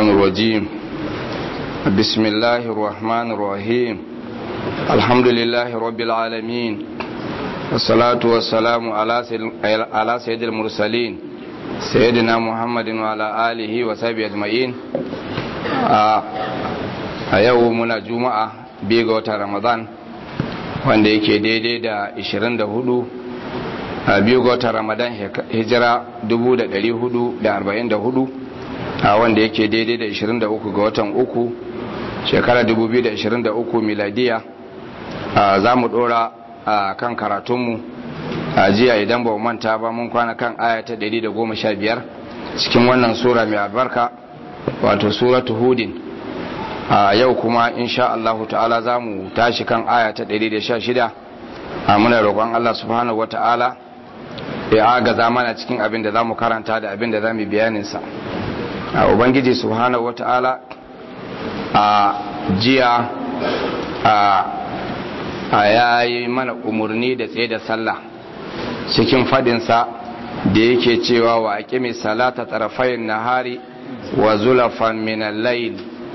الرجيم بسم الله الرحمن الرحيم الحمد لله رب العالمين والصلاة والسلام على سيد المرسلين سيدنا محمد وعلى آله وصحبه أجمعين a yau muna juma'a biyu ga watan ramadan wanda yake daidai da 24 a biyu ga watan ramadan hijira 1444 a wanda yake daidai da 23 ga watan uku shekara 2023 miladiya za mu dora a kan karatunmu a jiya idan ba manta ba mun kwana kan aya ta 115 cikin wannan sura mai albarka wato suratu hudin a yau kuma insha Allah ta'ala za mu tashi kan aya ta 116 a muna roƙon Allah subhanahu wata'ala ya agaza mana cikin abin da za mu karanta da abin da za mu bayaninsa a ubangiji subhanahu wata'ala a jiya a yayi mana umarni da tsaye da sallah cikin fadinsa da yake cewa wa aqimi salata tarafayn nahari wa zulafan min al-layl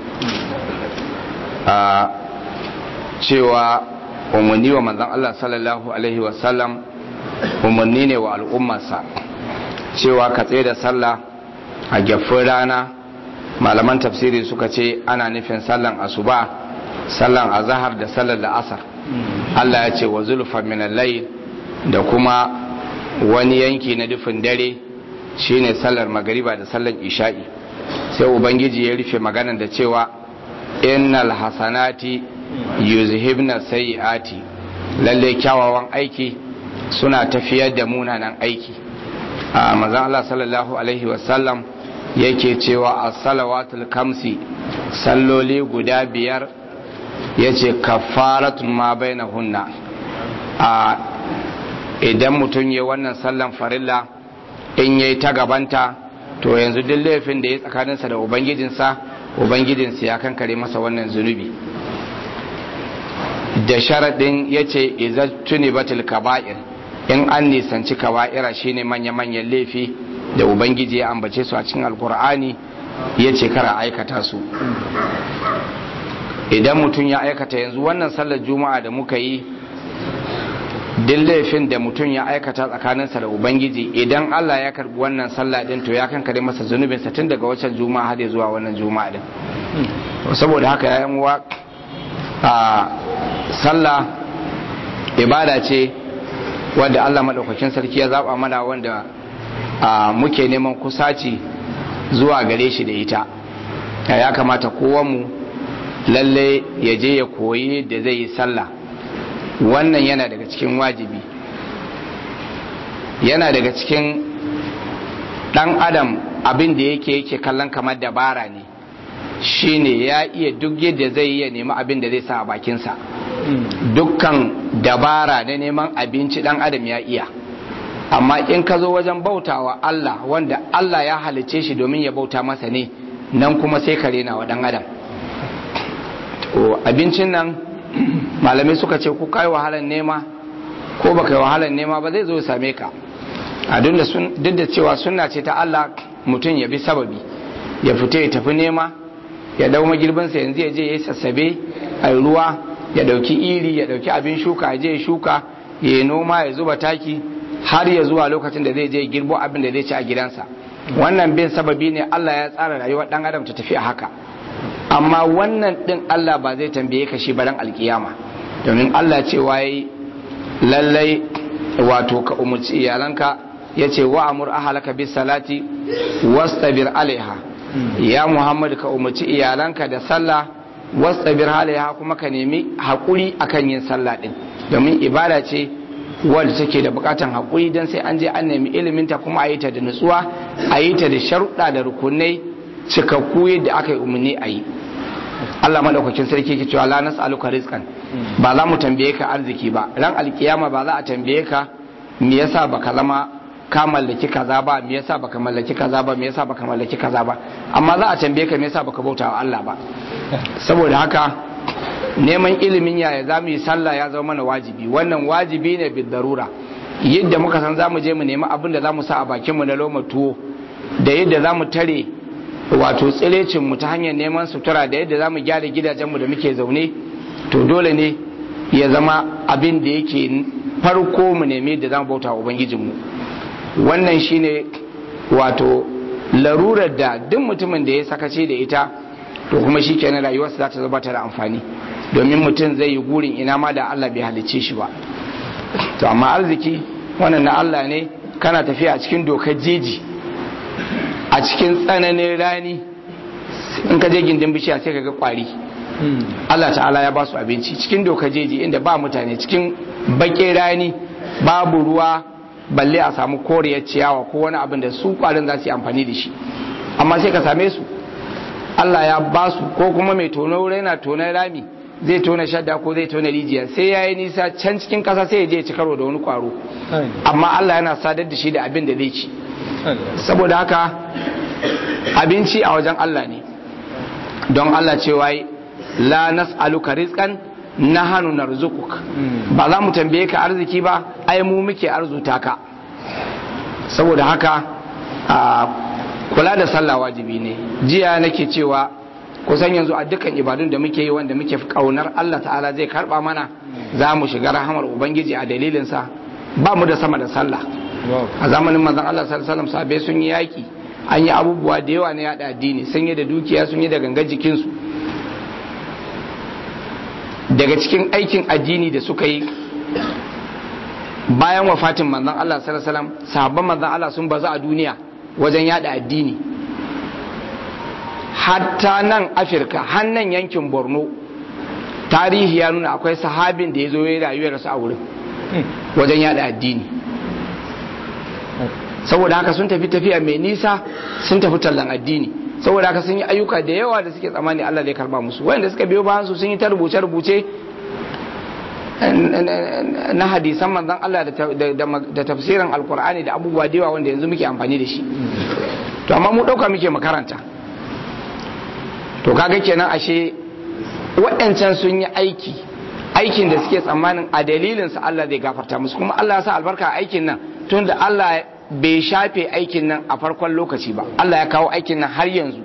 a cewa umarni wa manzan Allah sallallahu Alaihi wasallam umarni ne wa al'ummarsa cewa ka tsaye da sallah a gyafin rana malaman tafsiri suka ce ana nufin sallan asuba sallan azahar da sallar da asar Allah ya ce wa zulfa minallai da kuma wani yanki na dufin dare shine sallar magariba da sallar isha'i sai ubangiji ya rufe maganar da cewa innal hasanati yuzhibna sayyiati lalle kyawawan aiki suna tafiyar da munanan aiki a manzon Allah sallallahu alaihi wasallam yake cewa as-salawatul kamsi salloli guda biyar yace kafaratun ma bainahunna a idan mutum ya wannan sallan farilla in yayi ta gabanta to yanzu duk laifin da ya tsakaninsa da ubangijinsa ubangijinsa ya kankare masa wannan zunubi da sharaɗin ya ce tuni batil kaba'ir in an nisanci kaba'ira shine manya-manyan laifi da ubangiji ya ambace su a cikin alkur'ani ya ce kara aikata su idan mutum ya aikata yanzu wannan sallar juma'a da muka yi duk laifin da mutum ya aikata tsakaninsa da ubangiji idan allah ya karbi wannan sallah din to ya kankare masa zunubinsa tun daga waccan juma'a har zuwa wannan juma'a din saboda haka ya uwa a sallah ibada ce wadda allah maɗaukakin sarki ya zaɓa mana wanda muke neman kusaci zuwa gare shi da ita ya kamata kowanmu lalle ya je ya koyi da zai yi sallah wannan yana daga cikin wajibi yana daga cikin dan adam abin da yake yake kallon kamar dabara ne shine ya iya duk yadda zai iya nemi abin da zai sa a bakinsa dukkan dabara na neman abinci dan adam ya iya amma in ka zo wajen bautawa Allah wanda Allah ya halice shi domin ya bauta masa ne nan kuma sai ka rena wa dan adam abincin nan malamai suka ce ku kai wahalar nema ko baka yi wahalar nema ba zai zo same ka a duk da cewa sunna ce ta Allah mutum ya bi sababi ya fita ya tafi nema ya dau magirbinsa yanzu ya je ya sassabe a ruwa ya dauki iri ya dauki abin shuka ya je ya shuka ya yi noma ya zuba taki har ya zuwa lokacin da zai je girbo abin da zai ci a gidansa wannan bin sababi ne Allah ya tsara rayuwar dan adam ta tafi a haka amma wannan din Allah ba zai tambaye ka shi baran alkiyama domin Allah ce waye lallai wato ka umurci iyalanka ya ce wa amur ahalaka bis salati wastabir alaiha ya Muhammad ka umurci iyalanka da sallah wastabir alaiha kuma ka nemi hakuri akan yin sallah din domin ibada ce wadda take da bukatan hakuri dan sai an je an nemi ilimin ta kuma a yi ta da nutsuwa a yi ta da sharuɗa da rukunai cikakku yadda aka yi umarni a yi Allah madaukakin sarki ke cewa la nas'aluka rizqan ba za mu tambaye ka arziki ba ran alkiyama ba za a tambaye ka me yasa baka zama ka mallaki kaza ba me yasa baka mallaki kaza ba me yasa baka mallaki kaza ba amma za a tambaye ka me yasa baka bauta wa Allah ba saboda haka neman ilimin yaya za mu yi sallah ya zama mana wajibi wannan wajibi ne bid darura yadda muka san za mu je mu nemi abin da za mu sa a bakinmu na loma tuwo da yadda za mu tare wato tsirecinmu ta hanyar neman sutura da yadda za mu gyara gidajenmu da muke zaune to dole ne ya zama abin da yake farko mu nemi da za mu bauta wa ubangijinmu wannan shine wato larurar da duk mutumin da ya sakace da ita to kuma shi kenan rayuwarsa za ta zama ta da amfani domin mutum zai yi gurin ina ma da Allah bai halicce shi ba to amma arziki wannan na Allah ne kana tafiya a cikin dokar jeji a cikin tsananin rani in ka je gindin bishiya sai ka ga kwari Allah ta'ala ya ba su abinci cikin dokar jeji inda ba mutane cikin baƙin rani babu ruwa balle a samu koriyar ciyawa ko wani abin da su kwarin za su yi amfani da shi amma sai ka same su Allah ya ba su ko kuma mai tono wuri yana tonon rami zai tona shadda ko zai tona rijiya sai ya yi nisa can cikin ƙasa sai ya je ci karo da wani kwaro amma Allah yana sadar da shi da abin da zai ci saboda haka abinci a wajen Allah ne don Allah cewa la nas'aluka rizqan nahanu narzuquk ba za mu tambaye ka arziki ba ai mu muke arzuta ka saboda haka kula da sallah wajibi ne jiya nake cewa kusan yanzu a dukkan ibadun da muke yi wanda muke kaunar Allah ta'ala zai karba mana za mu shiga rahamar ubangiji a dalilinsa ba mu da sama da sallah a zamanin manzon Allah sallallahu alaihi wasallam sahabbai sun yi yaki an yi abubuwa da yawa na yada addini sun yi da dukiya sun yi da gangar jikinsu daga cikin aikin addini da suka yi bayan wafatin manzon Allah sallallahu alaihi wasallam sahabban manzon Allah sun bazu a duniya wajen yada addini hatta nan Afirka hannan yankin Borno tarihi ya nuna akwai sahabin da ya zo ya rayuwarsa a wurin wajen yada addini saboda haka sun tafi tafiya mai nisa sun tafi tallan addini saboda haka sun yi ayyuka da yawa da suke tsammani Allah zai karba musu wanda suka biyo bayan su sun yi ta rubuce rubuce na hadisan manzon Allah da tafsirin alkur'ani da abubuwa da yawa wanda yanzu muke amfani da shi to amma mu dauka muke makaranta to kaga kenan ashe waɗancan sun yi aiki aikin da suke tsammanin a dalilinsa Allah zai gafarta musu kuma Allah ya sa albarka a aikin nan tunda Allah bai shafe aikin nan a farkon lokaci ba Allah ya kawo aikin nan har yanzu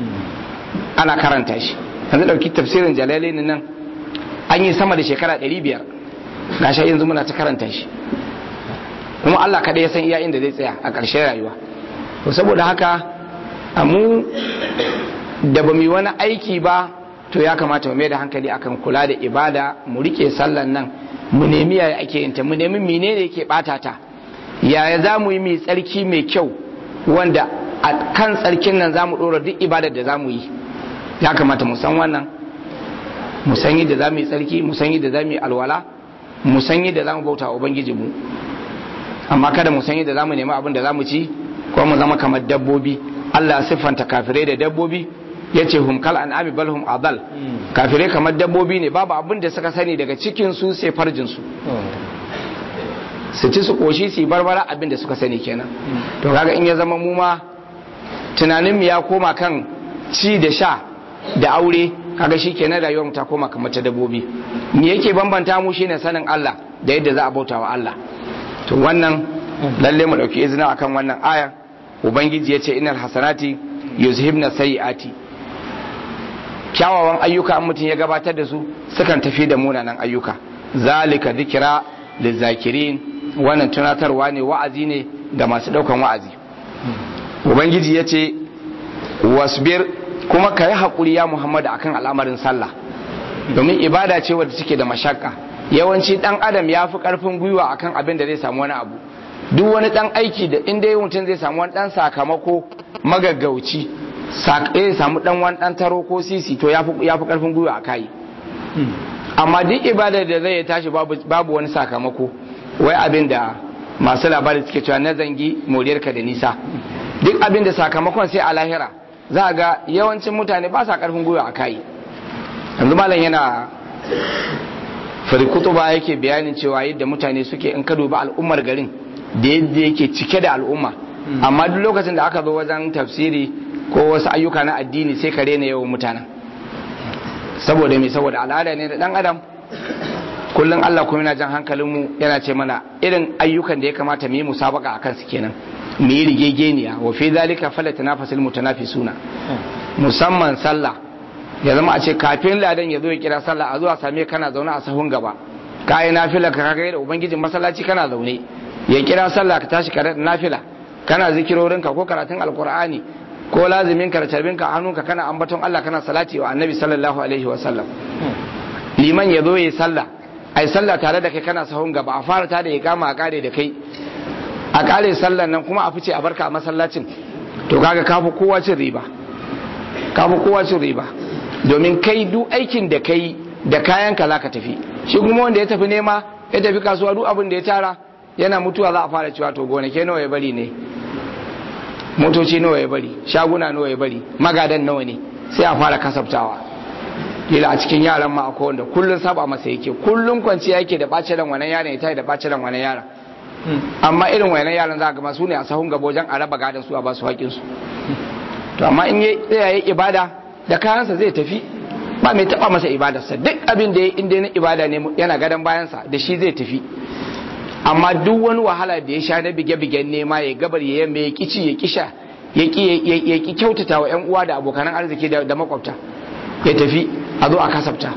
ana karanta shi yanzu dauki tafsirin jalalain nan an yi sama da shekara 500 gashi yanzu muna ta karanta shi kuma Allah kada ya san iya inda zai tsaya a ƙarshen rayuwa to saboda haka a mu da ba mu yi wani aiki ba to ya kamata mu mai da hankali akan kula da ibada mu rike sallan nan mu nemi yaya ake yin ta mu nemi menene yake bata ta yaya za mu yi mai tsarki mai kyau wanda a kan tsarkin nan za mu ɗora duk ibadar da za mu yi ya kamata mu san wannan mu san yadda za mu yi tsarki mu san yadda za mu yi alwala mu san yadda za mu bauta wa ubangiji mu amma kada mu san yadda za mu nemi abin da za mu ci ko mu zama kamar dabbobi Allah ya siffanta kafirai da dabbobi ya ce hum kal an'ami bal hum adal kafirai kamar dabbobi ne babu abin da suka sani daga cikin su sai farjin su su ci su koshi su yi barbara abin da suka sani kenan to kaga in ya zama mu ma tunanin mu ya koma kan ci da sha da aure kaga shi kenan rayuwar mu ta koma kamar ta dabbobi me yake bambanta mu shine sanin Allah da yadda za a bauta wa Allah to wannan lalle mu dauki izina akan wannan aya ubangiji yace innal hasanati yuzhibna sayiati kyawawan ayyuka an mutum ya gabatar da su sukan tafi da munanan ayyuka zalika dhikra lizakirin wannan tunatarwa ne wa'azi ne ga masu daukan wa'azi ubangiji ya ce wasbir kuma ka yi haƙuri ya muhammadu akan al'amarin sallah domin ibada ce wadda take da mashakka yawanci dan adam ya fi ƙarfin gwiwa akan abin da zai samu wani abu duk wani dan aiki da inda mutum zai samu wani dan sakamako magaggauci ya samu dan wani dan taro ko sisi to ya fi ƙarfin gwiwa a kai amma duk ibadar da zai tashi babu wani sakamako wai abin da masu labari suke cewa na zangi moriyarka da nisa duk abin da sakamakon sai a lahira za ga yawancin mutane ba sa karfin gwiwa a kai yanzu malam yana farikutu ba yake bayanin cewa yadda mutane suke in ka dubi al'ummar garin da yadda yake cike da al'umma amma duk lokacin da aka zo wajen tafsiri ko wasu ayyuka na addini sai ka rena yawan mutanen saboda me saboda al'ada ne da dan adam kullum Allah kuma yana jan hankalinmu yana ce mana irin ayyukan da ya kamata mu yi musabaka akan su kenan mu yi rigegeniya wa fi zalika falatanafasul mutanafisuna musamman sallah ya zama a ce kafin ladan ya zo ya kira sallah a zuwa same kana zaune a sahun gaba ka yi nafila ka kaga da ubangijin masallaci kana zaune ya kira sallah ka tashi ka nafila kana zikirorinka ko karatun alkur'ani ko lazimin ka da tarbinka a hannunka kana ambaton Allah kana salati wa annabi sallallahu alaihi wa sallam liman ya zo ya sallah ai sallah tare da kai kana sahun gaba a fara ta da ya kama a kare da kai a kare sallan nan kuma a fice a barka a masallacin to kaga kafi kowa cin riba kafi kowa cin riba domin kai duk aikin da kai da kayan ka zaka tafi shi kuma wanda ya tafi nema ya tafi kasuwa duk abin da ya tara yana mutuwa za a fara cewa to gonake nawa ya bari ne motoci nawa ya bari shaguna nawa ya bari magadan nawa ne sai a fara kasabtawa kila a cikin yaran ma akwai wanda kullun saba masa yake kullun kwanciya yake da bacin ran wannan yaran ya tayi da bacin ran wannan yaran amma irin wannan yaran za ga masu ne a sahun gaba wajen a raba gadan su a ba su haƙin su to amma in ya tsaya ya ibada da kayansa zai tafi ba mai taba masa ibadarsa duk abin da ya inda na ibada ne yana gadon bayansa da shi zai tafi amma duk wani wahala da ya sha na bige-bigen nema ya gabar ya yamma ya kici ya kisha ya ki kyautata wa yan uwa da abokanan arziki da makwabta ya tafi a zo a kasafta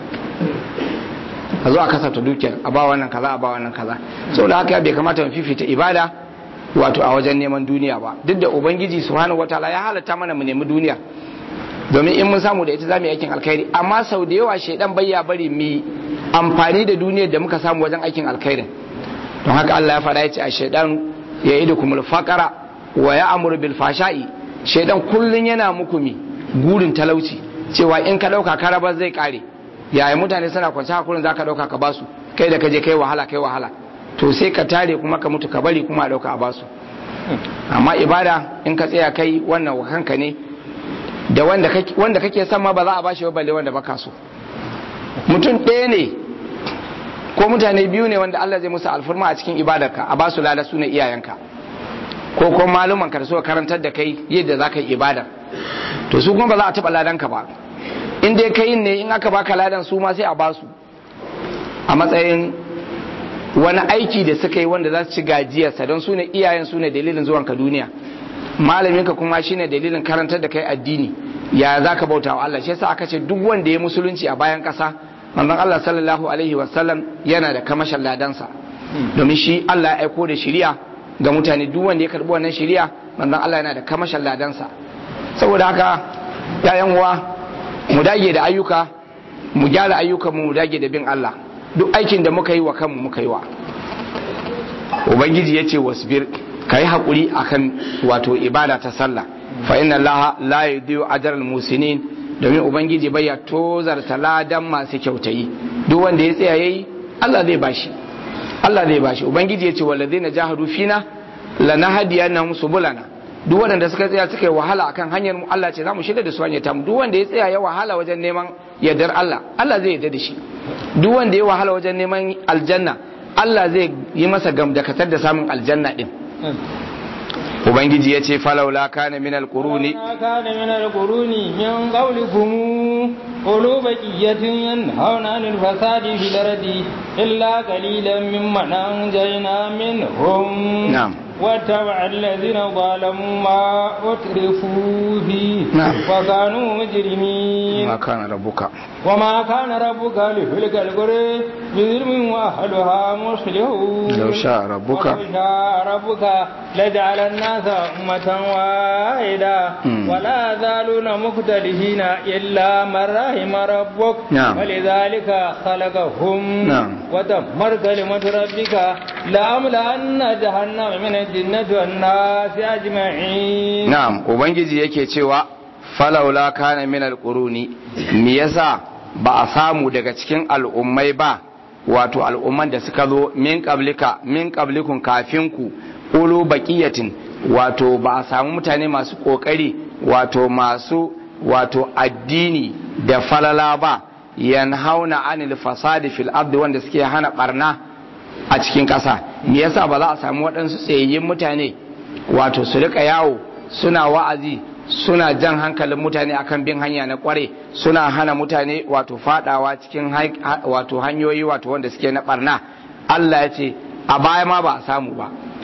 a zo a kasafta dukiyar a ba wannan kaza a ba wannan kaza sau da haka bai kamata mu fifita ibada wato a wajen neman duniya ba duk da ubangiji subhanahu wataala ya halatta mana mu nemi duniya domin in mun samu da ita za mu yi aikin alkhairi amma sau da yawa shaidan bayya bari mu amfani da duniyar da muka samu wajen aikin alkhairin don haka Allah ya faɗa ya ce a shaidan ya yi da kuma faƙara wa ya amuru bil fasha'i shaidan kullun yana muku mi gurin talauci cewa in ka ɗauka ka raba zai ƙare yayin mutane suna kwanci hakurin za ka ɗauka ka basu kai da ka je kai wahala kai wahala to sai ka tare kuma ka mutu ka bari kuma a ɗauka a basu amma ibada in ka tsaya kai wannan wa kanka ne da wanda kake son ma ba za a bashi ba balle wanda baka so mutum ɗaya ne ko mutane biyu ne wanda Allah zai musu alfurma a cikin ibadarka a basu lada su ne iyayenka ko ko maluman ka da suka karantar da kai yadda za ka yi ibadar to su kuma ba za a taɓa ladanka ba in dai kai ne in aka baka ladan su ma sai a basu a matsayin wani aiki da suka yi wanda za su ci gajiyarsa don su ne iyayen su ne dalilin zuwanka duniya malaminka kuma shine dalilin karantar da kai addini ya za ka bauta wa Allah shi yasa aka ce duk wanda ya musulunci a bayan ƙasa manzon Allah sallallahu alaihi wasallam yana da kamashin ladansa domin shi Allah ya aiko da shiriya ga mutane duk wanda ya karbi wannan shiriya manzon Allah yana da kamashin ladansa saboda haka yayan uwa mu dage da ayyuka mu gyara ayyukan mu dage da bin Allah duk aikin da muka yi wa kanmu muka yi wa ubangiji yace wasbir kai hakuri akan wato ibada ta sallah fa inna allaha la yudiyu ajral musinin domin ubangiji bai ya tozarta ladan masu kyautayi duk wanda ya tsaya yayi Allah zai bashi Allah zai bashi ubangiji ya ce walladheena jahadu fina lanahdiyannahum subulana duk wanda suka tsaya suka yi wahala akan hanyar mu Allah ce za mu shirya da su hanyar tamu duk wanda ya tsaya ya wahala wajen neman yardar Allah Allah zai yarda da shi duk wanda ya wahala wajen neman aljanna Allah zai yi masa gamdakatar da samun aljanna din ubangiji ya ce falaula kana min alquruni kana min alquruni min qawlikum qulu baqiyatin yanhauna anil fasadi fil ardi illa qalilan mimman anjayna minhum na'am واتبع الذين ظلموا ما أترفوا فيه نعم. وكانوا مجرمين ma kana rabbuka وما كان ربك ليهلك القرى بظلم واهلها مصلحون لو شاء ربك ولو شاء ربك لجعل الناس أمة واحدة مم. ولا يزالون مختلفين إلا من رحم ربك نعم. ولذلك خلقهم نعم. وتمر كلمة ربك لأملأن جهنم من الجنة والناس أجمعين na'am ubangiji yake cewa falaula kana min alquruni me yasa ba a samu daga cikin al'ummai ba wato al'umman da suka zo min qablika min qablikun kafin ku ulu baqiyatin wato ba a samu mutane masu kokari wato masu wato addini da falala ba yanhauna anil fasadi fil ardi wanda suke hana barna a cikin ƙasa me yasa ba za a samu waɗansu tsayayyen mutane wato su rika yawo suna wa'azi suna jan hankalin mutane akan bin hanya na kware suna hana mutane wato fadawa cikin hai- ha- wato hanyoyi wato wanda suke na barna Allah ya ce a baya ma ba a samu ba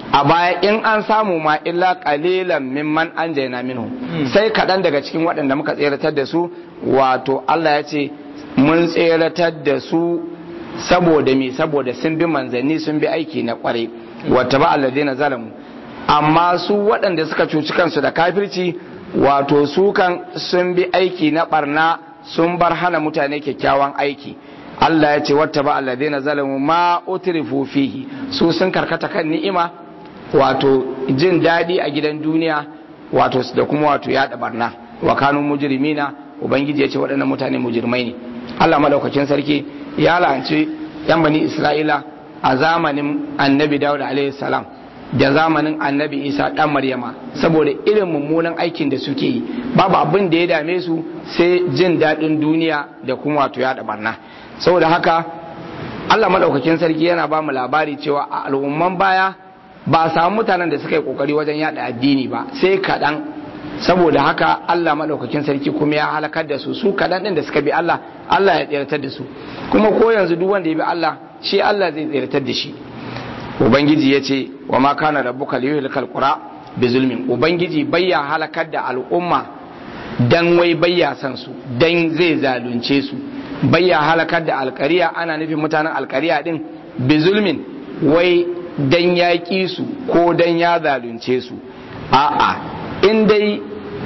a baya in an samu ma illa qalilan mimman anjayna minhu sai kaɗan daga cikin waɗanda muka tseratar da su wato Allah ya ce mun tseratar da su saboda me saboda sun bi manzanni sun bi aiki na kwarai wata ba alladina zalamu amma su waɗanda suka cuci kansu da kafirci wato su kan sun bi aiki na barna sun bar hana mutane kyakkyawan aiki Allah ya ce wata ba alladina zalamu ma utrifu fihi su sun karkata kan ni'ima wato jin daɗi a gidan duniya wato da kuma wato yaɗa barna wa kanun mujrimina ubangiji ya ce waɗannan mutane mujrimai ne Allah madaukakin sarki ya la'anci yan bani Isra'ila a zamanin annabi Dawud alaihi salam da zamanin annabi Isa dan Maryama saboda irin mummunan aikin da suke yi babu abin da ya dame su sai jin daɗin duniya da kuma wato yaɗa barna saboda haka Allah madaukakin sarki yana ba mu labari cewa a al'umman baya ba a samu mutanen da suka yi kokari wajen yada addini ba sai kaɗan saboda haka Allah maɗaukakin sarki kuma ya halakar da su su kaɗan ɗin da suka bi Allah Allah ya tsiratar da su kuma ko yanzu duk wanda ya bi Allah shi Allah zai tsiratar da shi ubangiji ya ce wa ma kana rabbuka liyuhlikal qura bi zulmin ubangiji bayya halakar da al'umma dan wai bayya san su dan zai zalunce su bayya halakar da alƙariya ana nufin mutanen alƙariya din bi zulmin wai dan ya ƙi su ko dan ya zalunce su a'a in dai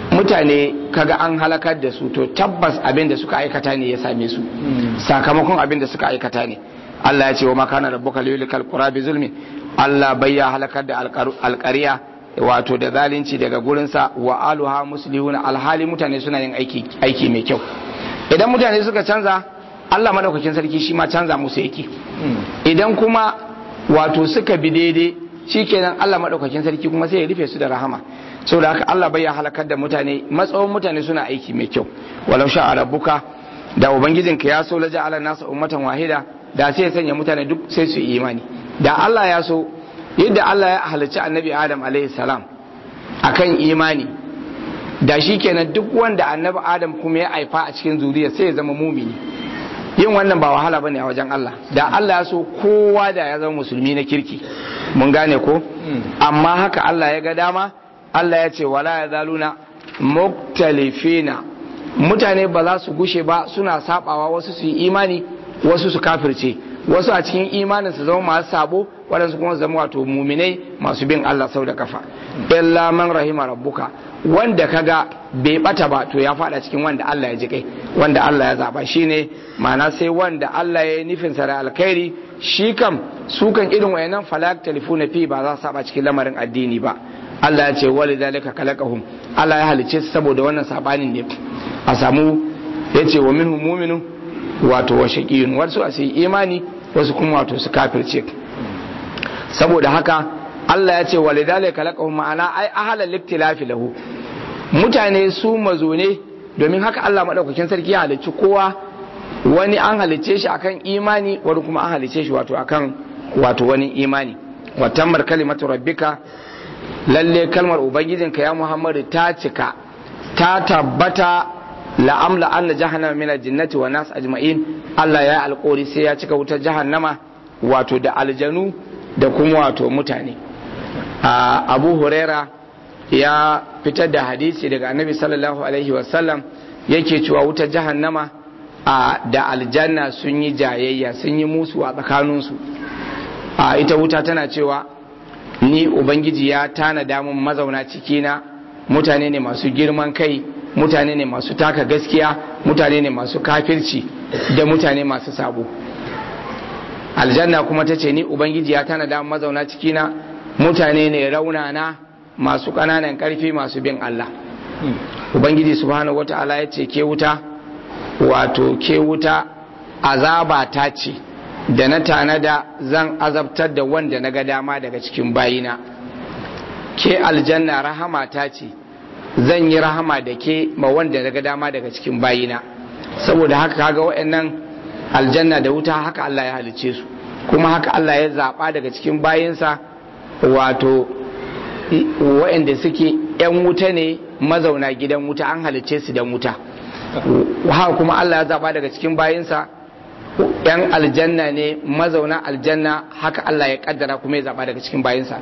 mutane kaga an halakar da su to tabbas abin da suka aikata ne ya same su sakamakon abin da suka aikata ne Allah ya ce wa makana rabbuka liyulikal qura bi zulmi Allah bai ya halakar da alƙariya wato da zalunci daga gurinsa wa aluha muslihuna alhali mutane suna yin aiki aiki mai kyau idan mutane suka canza Allah madaukakin sarki shi ma canza musu yake idan kuma wato suka bi daidai shikenan Allah madaukakin sarki kuma sai ya rufe su da rahama saboda haka Allah bai ya halakar da mutane matsawon mutane suna aiki mai kyau walau sha rabbuka da ubangijinka ya so laja ala nasa ummatan wahida da sai ya sanya mutane duk sai su yi imani da Allah ya so yadda Allah ya halicci annabi Adam alaihi salam akan imani da shi kenan duk wanda annabi Adam kuma ya haifa a cikin zuriya sai ya zama mumini yin wannan ba wahala bane a wajen Allah da Allah ya so kowa da ya zama musulmi na kirki mun gane ko amma haka Allah ya ga dama Allah ya ce wala ya zaluna muktalifina mutane ba za su gushe ba suna sabawa wasu su yi imani wasu su kafirce wasu a cikin imanin su zama masu sabo waɗansu kuma zama wato muminai masu bin Allah sau da kafa illa man rahima rabbuka wanda kaga bai bata ba to ya fada cikin wanda Allah ya ji kai wanda Allah ya zaba shine ma'ana sai wanda Allah ya yi nufin sa da alkhairi shi kam su kan irin wayannan falak telefona fi ba za su saba cikin lamarin addini ba Allah ya ce wali zalika kalakahum Allah ya halice su saboda wannan sabanin ne a samu ya ce wa minhum mu'minun wato wa shaqiyun wasu a sai imani wasu kuma wato su kafirce saboda haka Allah ya ce wali zalika kalakahum ma'ana ai ahalal liktilafi lahu mutane su mazo ne domin haka Allah madaukakin sarki ya halicci kowa wani an halicce shi akan imani wani kuma an halicce shi wato akan wato wani imani wa tammar kalimatu rabbika lalle kalmar ubangijinka ya muhammadu ta cika ta tabbata la'amla anna jahannama min aljinnati wa nas ajma'in Allah ya alƙori sai ya cika wutar jahannama wato da aljanu da kuma wato mutane abu huraira ya fitar da hadisi daga annabi sallallahu alaihi wasallam yake cewa wutar jahannama da aljanna sun yi jayayya sun yi musu a tsakaninsu ita wuta tana cewa ni ubangiji ya tanada mun mazauna cikina mutane ne masu girman kai mutane ne masu taka gaskiya mutane ne masu kafirci da mutane masu sabo aljanna kuma ta ce ni ubangiji ya tanada mun mazauna cikina mutane ne raunana masu ƙananan ƙarfi masu bin Allah ubangiji subhanahu wata'ala ya ce ke wuta wato ke wuta azaba ta ce da na tanada zan azabtar da wanda na ga dama daga cikin bayina ke aljanna rahama ta ce zan yi rahama da ke ma wanda na ga dama daga cikin bayina saboda haka kaga waɗannan aljanna da wuta haka Allah ya halice su kuma haka Allah ya zaɓa daga cikin bayinsa wato waɗanda suke 'yan wuta ne mazauna gidan wuta an halice su dan wuta haka kuma Allah ya zaɓa daga cikin bayinsa yan aljanna ne mazauna aljanna haka Allah ya kaddara kuma ya zaba daga cikin bayinsa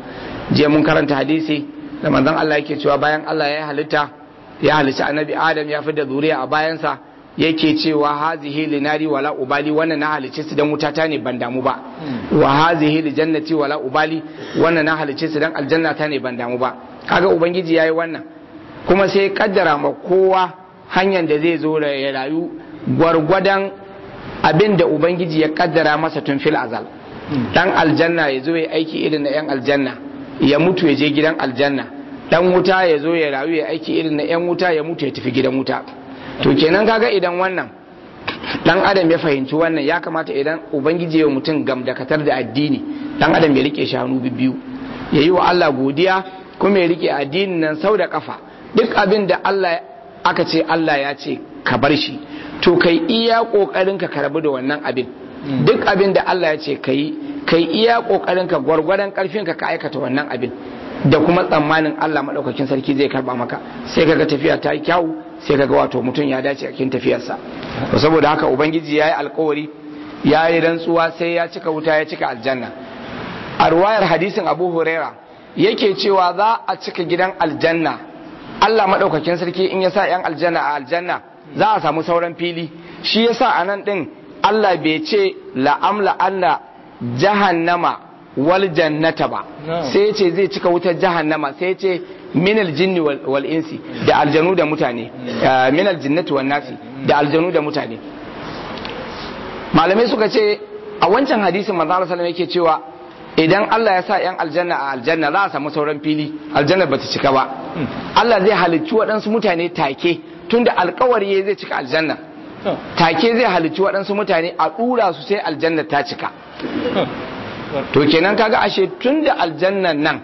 je mun karanta hadisi da manzon Allah yake cewa bayan Allah ya halitta ya halicci annabi Adam ya fi da zuriya a bayansa yake cewa hazihi linari wala ubali wannan na halicce su dan wutata ne ban damu ba wa hazihi li jannati wala ubali wannan na halicce su dan aljanna ta ne ban damu ba kaga ubangiji yayi wannan kuma sai kaddara ma kowa hanyar da zai zo ya rayu gwargwadon abin da ubangiji ya kaddara masa tun fil azal dan aljanna ya zo ya aiki irin na yan aljanna ya mutu ya je gidan aljanna dan wuta ya zo ya rayu ya aiki irin na yan wuta ya mutu ya tafi gidan wuta to kenan kaga idan wannan dan adam ya fahimci wannan ya kamata idan ubangiji ya mutum gamdakatar da addini dan adam ya rike shanu biyu ya yi wa Allah godiya kuma ya rike addinin nan sau da kafa duk abin da Allah aka ce Allah ya ce ka bar shi to kai iya kokarin ka karbi da wannan abin duk abin da Allah ya ce kai kai iya kokarin ka gwargwadon karfin ka ka aikata wannan abin da kuma tsammanin Allah madaukakin sarki zai karba maka sai kaga tafiya ta yi kyau sai kaga wato mutum ya dace a cikin tafiyarsa to saboda haka ubangiji yayi alkawari yayi rantsuwa sai ya cika wuta ya cika aljanna a ruwayar hadisin Abu Huraira yake cewa za a cika gidan aljanna Allah madaukakin sarki in ya sa yan aljanna a aljanna za a samu sauran fili shi yasa a nan din Allah bai ce la'amla anna jahannama wal jannata ba sai ya ce zai cika wutar jahannama sai ya ce minal jinni wal insi da aljanu da mutane minal jinnati wan nasi da aljanu da mutane malamai suka ce a wancan hadisin manzo Allah sallallahu yake cewa idan Allah ya sa yan aljanna a aljanna za a samu sauran fili aljanna bata cika ba Allah zai halicci waɗansu mutane take tunda alkawari zai cika aljanna take zai halicci waɗansu mutane a ɗura su sai aljanna ta cika to kenan kaga ashe tun da aljannan nan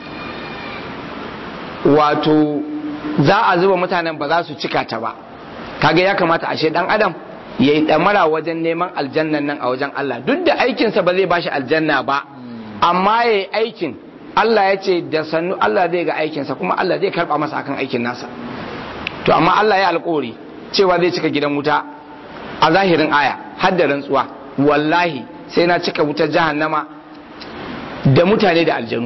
wato za a zuba mutanen ba za su cika ta ba kaga ya kamata ashe dan adam ya yi ɗamara wajen neman aljannan nan a wajen Allah duk da aikinsa ba zai bashi aljanna ba amma ya yi aikin Allah ya ce da sannu Allah zai ga aikinsa kuma Allah zai karɓa masa akan aikin nasa to amma Allah ya alƙawari cewa zai cika gidan wuta a zahirin aya har da rantsuwa wallahi sai na cika wutar jahannama da mutane da aljanu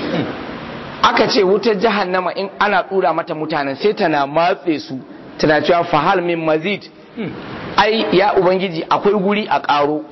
aka ce wutar jahannama in ana tsura mata mutanen sai tana matse su tana cewa fahal min mazid ai ya ubangiji akwai guri a ƙaro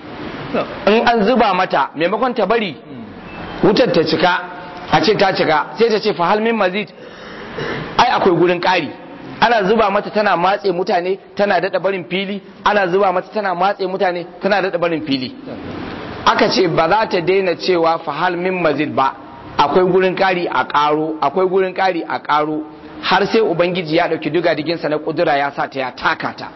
in an zuba mata maimakon ta bari wutar ta cika a ce ta cika sai ta ce fahal min mazid ai akwai gurin ƙari ana zuba mata tana matse mutane tana daɗa barin fili ana zuba mata tana matse mutane tana daɗa barin fili aka ce ba za ta daina cewa fahal min mazid ba akwai gurin ƙari a ƙaro akwai gurin ƙari a ƙaro har sai ubangiji ya ɗauki duga diginsa na ƙudura ya sa ta ya taka ta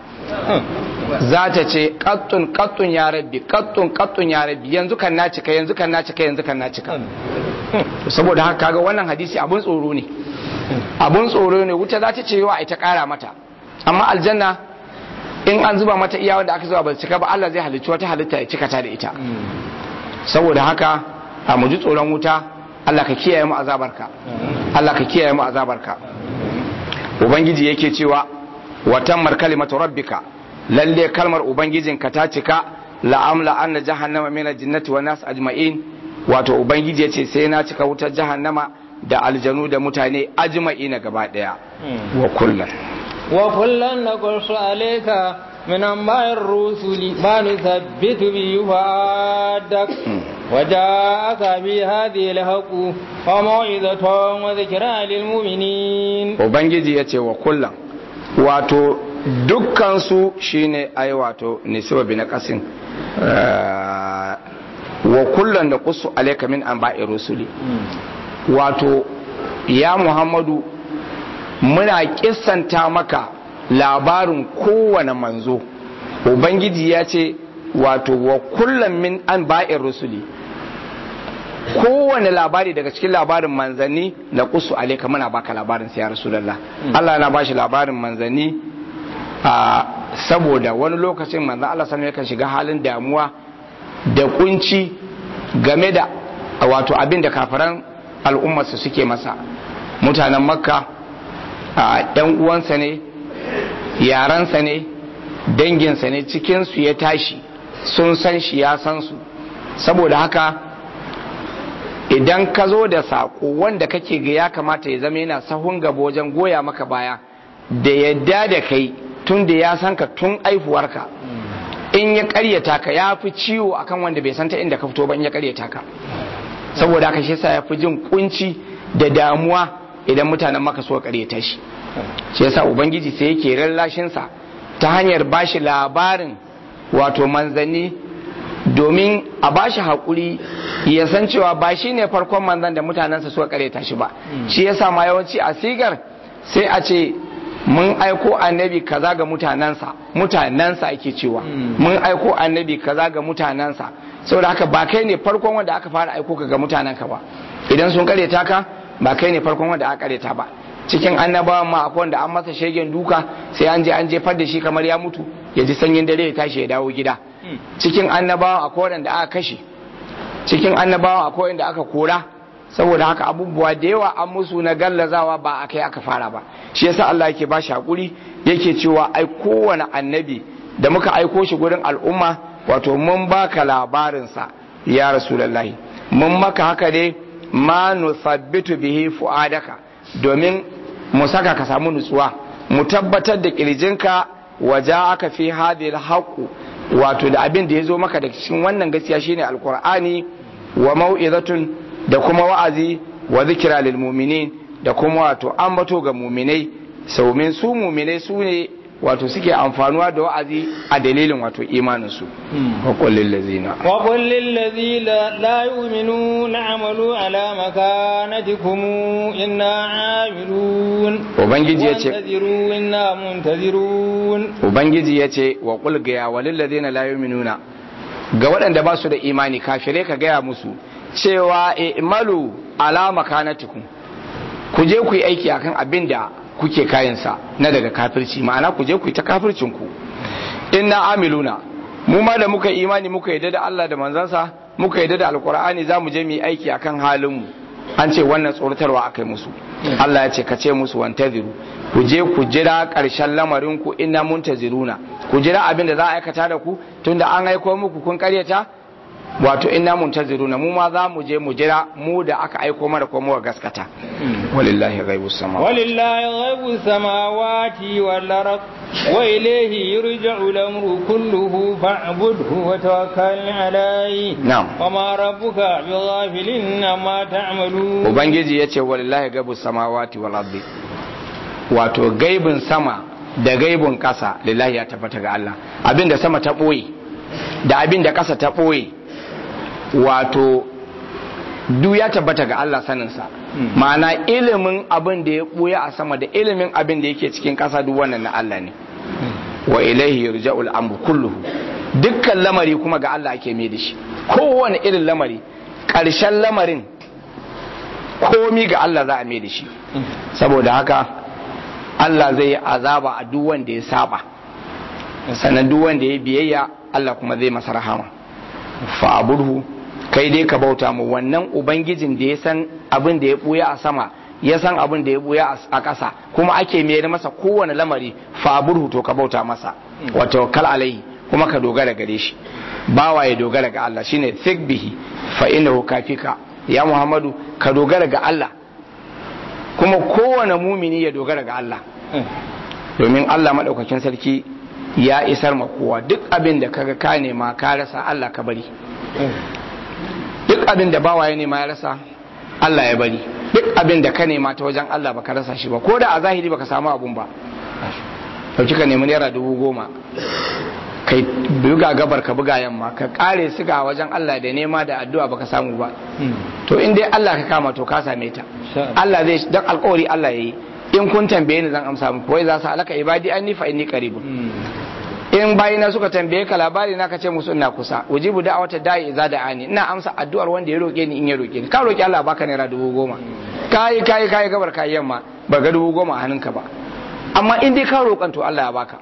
za ta ce kattun kattun ya rabbi kattun kattun ya rabbi yanzu kan na cika yanzu kan na cika yanzu kan na cika saboda haka kaga wannan hadisi abun tsoro ne abun tsoro ne wuta za ta ce yawa ita kara mata amma aljanna in an zuba mata iya wanda aka zuba ba cika ba Allah zai halicci wata halitta ya cika ta da ita saboda haka a mu ji tsoron wuta Allah ka kiyaye mu azabarka Allah ka kiyaye mu azabarka ubangiji yake cewa wa tammar kalimatu rabbika lalle kalmar ubangijinka ta cika la'amla anna jahannama min al-jinnati wan nas ajma'in wato ubangiji yace sai na cika wutar jahannama da aljanu da mutane ajma'ina gaba daya wa kullun wa kullun naqussu alayka min anba'ir rusuli ma nuthabbitu bi yuhadak وجاءك بهذه الحق وموعظة وذكرى للمؤمنين وبنجي يتي وكلا wato dukkansu shine ai wato nisiba bi na kasin wa kullum da kusu alaika min an ba'i rusuli wato ya muhammadu muna kissanta maka labarin kowane manzo ubangiji ya ce wato wa kullum min an ba'in rusuli kowane labari daga cikin labarin manzanni na kusu alaika muna baka labarin sai ya rasulallah Allah na bashi labarin manzanni saboda wani lokacin manzan Allah sanar yakan shiga halin damuwa da kunci game da wato abin da kafiran al'ummarsa suke masa mutanen makka yan uwansa ne yaransa ne danginsa ne cikinsu ya tashi sun san shi ya san su saboda haka idan ka zo da sako wanda kake ga ya kamata ya zama yana sahun gaba wajen goya maka baya da yadda da kai tun da ya san ka tun aifuwarka in ya karyata ka ya fi ciwo akan wanda bai san ta inda ka fito ba in ya karyata ka saboda haka shi yasa ya fi jin kunci da damuwa idan mutanen maka so karyata shi shi yasa ubangiji sai yake rallashin sa ta hanyar bashi labarin wato manzanni domin a bashi hakuri ya san cewa ba shi ne farkon manzan da mutanensa suka karyata shi ba shi yasa ma yawanci a sigar sai a ce mun aiko annabi kaza ga mutanensa mutanensa ake cewa mun aiko annabi kaza ga mutanensa saboda haka ba kai ne farkon wanda aka fara aiko ka ga mutanenka ba idan sun karyata ka ba kai ne farkon wanda aka karyata ba cikin annabawan ma akwai wanda an masa shegen duka sai an je an jefar da shi kamar ya mutu ya ji sanyin dare ya tashi ya dawo gida cikin annabawan akwai wanda aka kashe cikin annabawan akwai wanda aka kora saboda haka abubuwa da yawa an musu na gallazawa ba a kai aka fara ba shi yasa Allah yake ba shi hakuri yake cewa ai kowane annabi da muka aiko shi gurin al'umma wato mun baka labarinsa ya rasulullahi mun maka haka ne ma nusabbitu bihi fu'adaka domin mu saka ka samu nutsuwa mu tabbatar da kirjinka waje aka fi hadil haqu wato da abin da ya zo maka da cikin wannan gaskiya shine alqur'ani wa mau'izatun da kuma wa'azi wa zikira lil mu'minin da kuma wato ambato ga mu'minai saumin su mu'minai su ne wato suke amfanuwa da wa'azi a dalilin wato imanin su wa qul lil ladzina wa qul lil ladzina la yu'minuna amalu ala makanatikum inna amilun ubangiji yace muntaziru inna muntazirun ubangiji yace wa qul ga ya walil ladzina la yu'minuna ga waɗanda ba su da imani kafirai ka gaya musu cewa imalu ala makanatikum ku je ku yi aiki akan abin da kuke kayansa na daga kafirci ma'ana ku je ku yi ta kafircin ku inna amiluna mu ma da muka imani muka yadda da Allah da manzansa muka yadda da alkur'ani za mu je mu yi aiki akan halin mu an ce wannan tsoratarwa akai musu Allah ya ce ka ce musu wantaziru ku je ku jira ƙarshen lamarin ku inna muntaziruna ku jira abin da za a aikata da ku tunda an aiko muku kun karyata wato inna muntaziruna mu ma za mu je mu jira mu da aka aiko mana ko mu gaskata walillahi ghaibus samawati walillahi ghaibus samawati wal ard wa ilayhi yurja'u al-amru kulluhu fa'budhu wa tawakkal alayhi na'am wa ma rabbuka bighafilin amma ta'malun ubangiji yace walillahi ghaibus samawati wal ard wato gaibin sama da gaibin kasa lillahi ya tabbata ga Allah abinda sama ta boye da abinda kasa ta boye wato du ya tabbata ga Allah saninsa ma'ana ilimin abin da ya ɓuya a sama da ilimin abin da yake cikin ƙasa duk wannan na Allah ne wa ilaihi yurja'ul amru kulluhu dukkan lamari kuma ga Allah ake mai da shi kowane irin lamari ƙarshen lamarin komi ga Allah za a mai da shi saboda haka Allah zai yi azaba a duk wanda ya saba sannan duk wanda ya biyayya Allah kuma zai masa rahama fa aburhu kai dai ka bauta mu wannan ubangijin da ya san abin da ya buya a sama ya san abin da ya buya a ƙasa kuma ake mayar masa kowane lamari fa burhu to ka bauta masa wa tawakkal alaihi kuma ka dogara gare shi bawa ya dogara ga Allah shine thik bihi fa innahu kafika ya Muhammadu ka dogara ga Allah kuma kowane mumini ya dogara ga Allah domin Allah madaukakin sarki ya isar ma kowa duk abin da kaga ka nema ka rasa Allah ka bari duk abin da bawa ya nema ya rasa Allah ya bari duk abin da ka nema ta wajen Allah baka rasa shi ba ko da a zahiri baka samu abun ba dauki ka nemi naira dubu goma kai buga gabar ka buga yamma ka kare su ga wajen Allah da nema da addu'a baka samu ba to in dai Allah ka kama to ka same ta Allah zai dan alƙawari Allah yayi in kun tambaye ni zan amsa muku wai za su alaka ibadi anni fa inni qaribun in bayina suka tambaye ka labari na ka ce musu ina kusa ujibu da'awata da'i idza da'ani ina amsa addu'ar wanda ya roke ni in ya roke ni ka roki Allah baka naira dubu goma kai kai kai gabar kai yamma ba ga dubu goma a hannunka ba amma in dai ka roƙan to Allah ya baka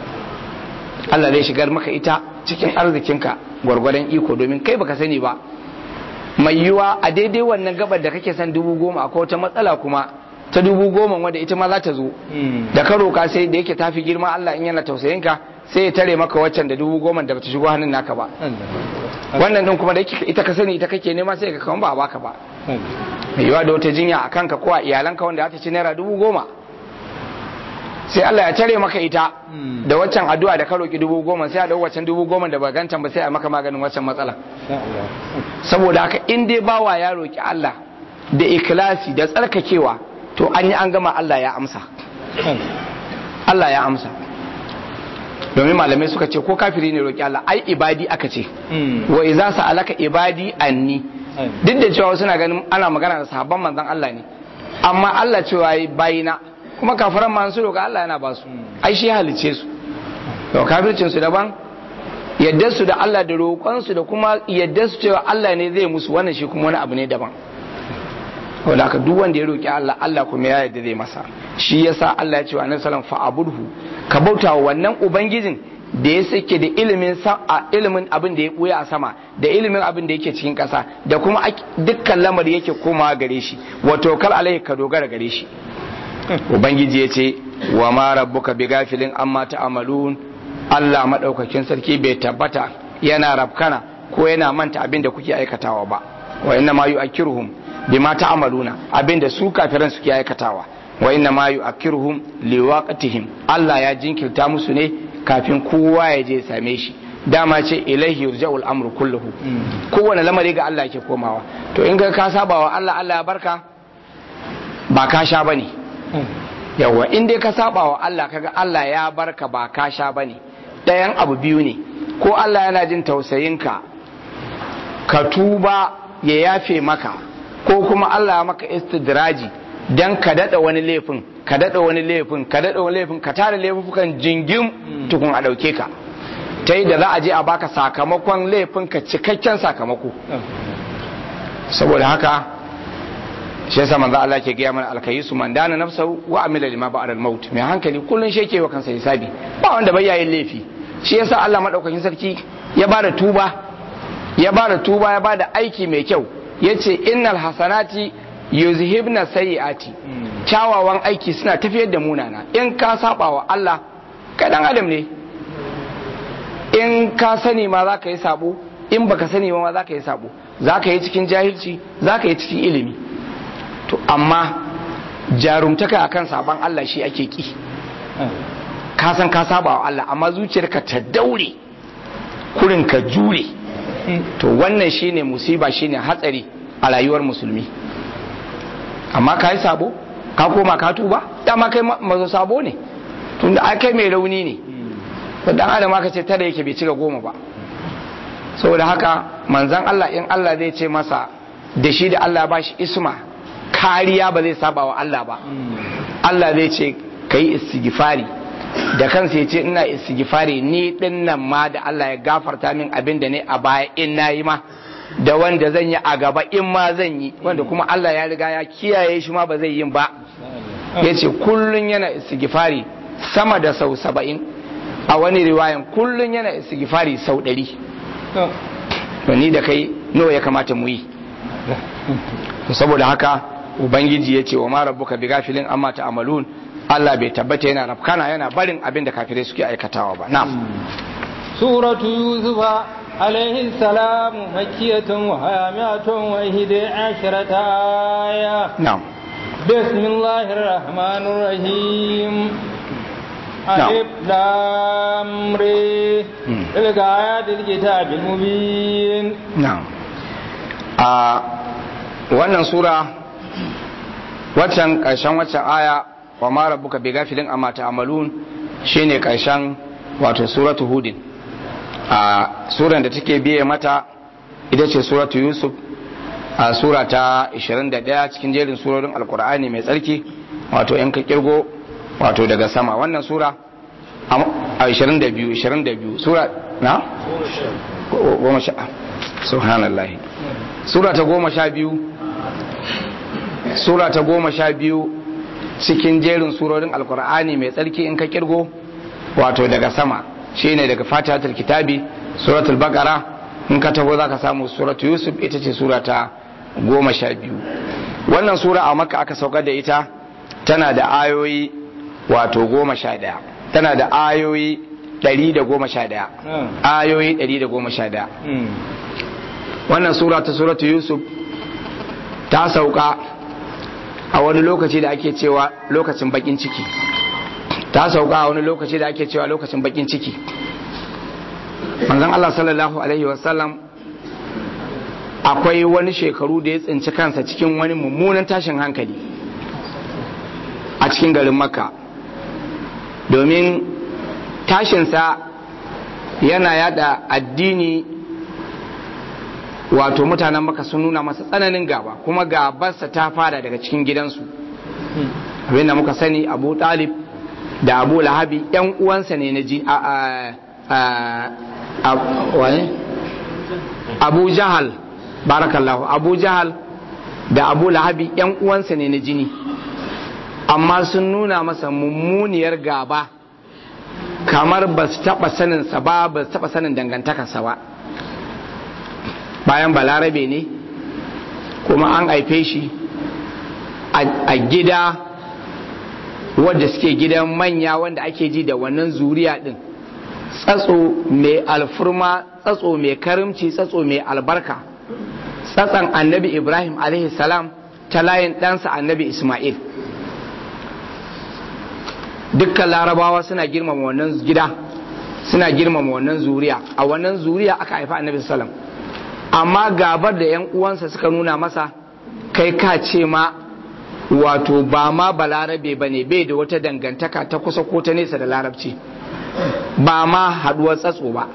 Allah zai shigar maka ita cikin arzikinka gwargwadon iko domin kai baka sani ba mai yiwa a daidai wannan gabar da kake son dubu goma akwai wata matsala kuma ta dubu goma wadda ita ma za ta zo da ka roƙa sai da yake tafi girma Allah in yana tausayin ka sai ya tare maka waccan da dubu goma da bata shigo hannun naka ba wannan din kuma da ita ka sani ita kake nema sai ka kawo ba baka ba mai yiwa da wata jinya a kanka ko a iyalanka wanda za ta ci naira dubu goma sai Allah ya tare maka ita da waccan addu'a da ka roki dubu goma sai a dau waccan dubu goma da ba gantan ba sai a maka maganin waccan matsala saboda haka in dai bawa ya roki Allah da ikhlasi da tsarkakewa to an yi an gama Allah ya amsa Allah ya amsa domin malamai suka ce ko kafiri ne roki Allah ai ibadi aka ce wa iza sa'alaka ibadi anni duk da cewa suna ganin ana magana da sahabban manzon Allah ne amma Allah cewa yi bayina kuma kafiran ma su roka Allah yana ba su ai shi halice su to kafircin su daban yadda su da Allah da roƙon su da kuma yadda su cewa Allah ne zai musu wannan shi kuma wani abu ne daban wanda aka duk wanda ya roƙi Allah Allah kuma ya yarda zai masa shi yasa Allah ya ce wa Annabi sallallahu alaihi wasallam fa'abudhu ka bauta wa wannan ubangijin da ya sake da ilimin ilimin abin da ya buya a sama da ilimin abin da yake cikin ƙasa da kuma dukkan lamari yake komawa gare shi wato kal alaihi ka dogara gare shi ubangiji ya ce wa ma rabbuka bi gafilin amma ta'malun Allah madaukakin sarki bai tabbata yana rabkana ko yana manta abin da kuke aikatawa ba wa inna ma yu'akkiruhum bima ta'maluna abin da su kafiran suke aikatawa wa inna ma yu'akkiruhum liwaqtihim Allah ya jinkirta musu ne kafin kowa ya je same shi dama ce ilaihi yurja'ul amru kulluhu kowane lamari ga Allah yake komawa to in ga ka saba wa Allah Allah ya barka ba ka sha bane yawa in dai ka saba wa Allah kaga Allah ya barka ba ka sha bane ɗayan abu biyu ne ko Allah yana jin tausayinka ka tuba ya yafe maka ko kuma Allah ya maka istidraji dan ka dada wani laifin ka dada wani laifin ka dada wani laifin ka tara laifukan jingim tukun a dauke ka ta yi da za a je a baka sakamakon laifin ka cikakken sakamako saboda haka shi yasa manzo Allah ke gaya mana alkayisu man dana nafsahu wa amila lima ba'da al-maut mai hankali kullun shi yake wa kansa hisabi ba wanda bai yayin laifi shi yasa Allah madaukakin sarki ya bada tuba ya bada tuba ya bada aiki mai kyau yace innal hasanati yuzhibna sayyiati kyawawan aiki suna tafiyar da munana in ka saba wa Allah kai dan adam ne in ka sani ma za ka yi sabo in baka sani ma za ka yi sabo za ka yi cikin jahilci za ka yi cikin ilimi to amma jarumtaka akan saban Allah shi ake ki ka san ka saba wa Allah amma zuciyarka ta daure kurin ka jure to wannan shine musiba shine hatsari a rayuwar musulmi amma ka yi sabo ka koma ka tuba dama kai mazo sabo ne tunda ai kai mai rauni ne to dan adam aka ce tare yake bai cika goma ba saboda haka manzon Allah in Allah zai ce masa da shi da Allah ba shi isma kariya ba zai saba wa Allah ba Allah zai ce kai istighfari da kansa ya ce ina istighfari ni din nan ma da Allah ya gafarta min abin da ne a baya in nayi ma da wanda zan yi a gaba in ma zan yi wanda kuma Allah ya riga ya kiyaye shi ma ba zai yin ba ya ce kullum yana istighfari sama da sau saba'in a wani riwayan kullum yana istighfari sau ɗari to ni da kai nawa ya kamata mu yi saboda haka ubangiji ya ce wa ma rabbuka bi gafilin amma ta'malun Allah bai tabbata yana rafkana yana barin abin da kafirai suke aikatawa ba na'am suratu yusufa عليه السلام مكية وهامية وإهدى عشرة آية نعم بسم الله الرحمن الرحيم ألف لام ري تلك آيات الكتاب المبين نعم آه wannan sura waccan ƙarshen waccan aya wa ma rabbuka bi gafilin amma ta'malun shine ƙarshen wato suratu hudin a suran da take biye mata ita ce suratu yusuf a sura ta 21 cikin jerin surorin alkur'ani mai tsarki wato yan ka kirgo wato daga sama wannan sura a 22 22 sura na? goma sha subhanallah sura ta goma sha biyu sura ta goma sha biyu cikin jerin surorin alkur'ani mai tsarki in ka kirgo wato daga sama shine daga fatihatul kitabi suratul baqara in ka taho zaka samu suratul yusuf ita ce sura ta goma sha biyu wannan sura a makka aka saukar da ita tana da ayoyi wato goma sha ɗaya tana da ayoyi ɗari da goma sha ɗaya ayoyi ɗari da goma sha ɗaya wannan sura ta suratul yusuf ta sauka a wani lokaci da ake cewa lokacin bakin ciki ta sauka a wani lokaci da ake cewa lokacin bakin ciki manzon Allah sallallahu alaihi wasallam akwai wani shekaru da ya tsinci kansa cikin wani mummunan tashin hankali a cikin garin makka domin tashinsa yana yada addini wato mutanen maka sun nuna masa tsananin gaba kuma gabarsa ta fara daga cikin gidansu abinda muka sani abu talib da abu lahabi yan uwansa ne na ji abu jahal barakallahu abu jahal da abu lahabi yan uwansa ne na jini amma sun nuna masa mummuniyar gaba kamar ba su taɓa saninsa ba ba su taɓa sanin dangantakarsa ba bayan balarabe ne kuma an haife shi a gida wadda suke gidan manya wanda ake ji da wannan zuriya din tsatso mai alfurma tsatso mai karimci tsatso mai albarka tsatsan annabi ibrahim salam ta layin ɗansa annabi ismail dukkan larabawa suna girmama wannan gida suna girmama wannan zuriya a wannan zuriya aka haifa annabi salam amma gabar da yan uwansa suka nuna masa kai ka ce ma wato ba ma balarabe ba ne bai da wata dangantaka ta kusa ko ta nesa da larabci ba ma haduwar tsatso ba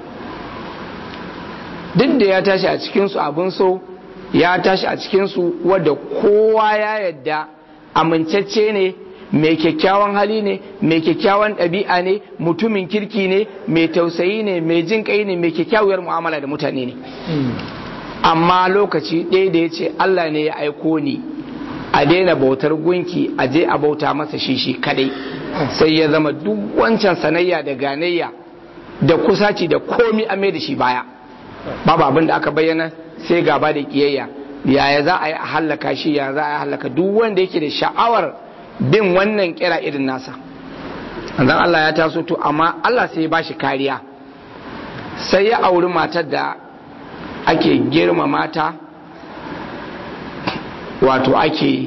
duk da ya tashi a cikinsu abin so ya tashi a cikinsu wadda kowa ya yadda amincacce ne mai kyakkyawan hali ne mai kyakkyawan ɗabi'a ne mutumin kirki ne mai tausayi ne mai jin kai ne mai kyakkyawar mu'amala da mutane ne amma lokaci ɗaya da ya ce Allah ne ya aiko ni a daina bautar gunki a je a bauta masa shi shi kadai sai ya zama duk wancan sanayya da ganayya da kusaci da komi a mai da shi baya babu abin da aka bayyana sai gaba da kiyayya yaya za a yi a hallaka shi ya za a yi hallaka duk wanda yake da sha'awar bin wannan kira irin nasa anzan Allah ya taso to amma Allah sai ya bashi kariya sai ya auri matar da ake girma mata wato ake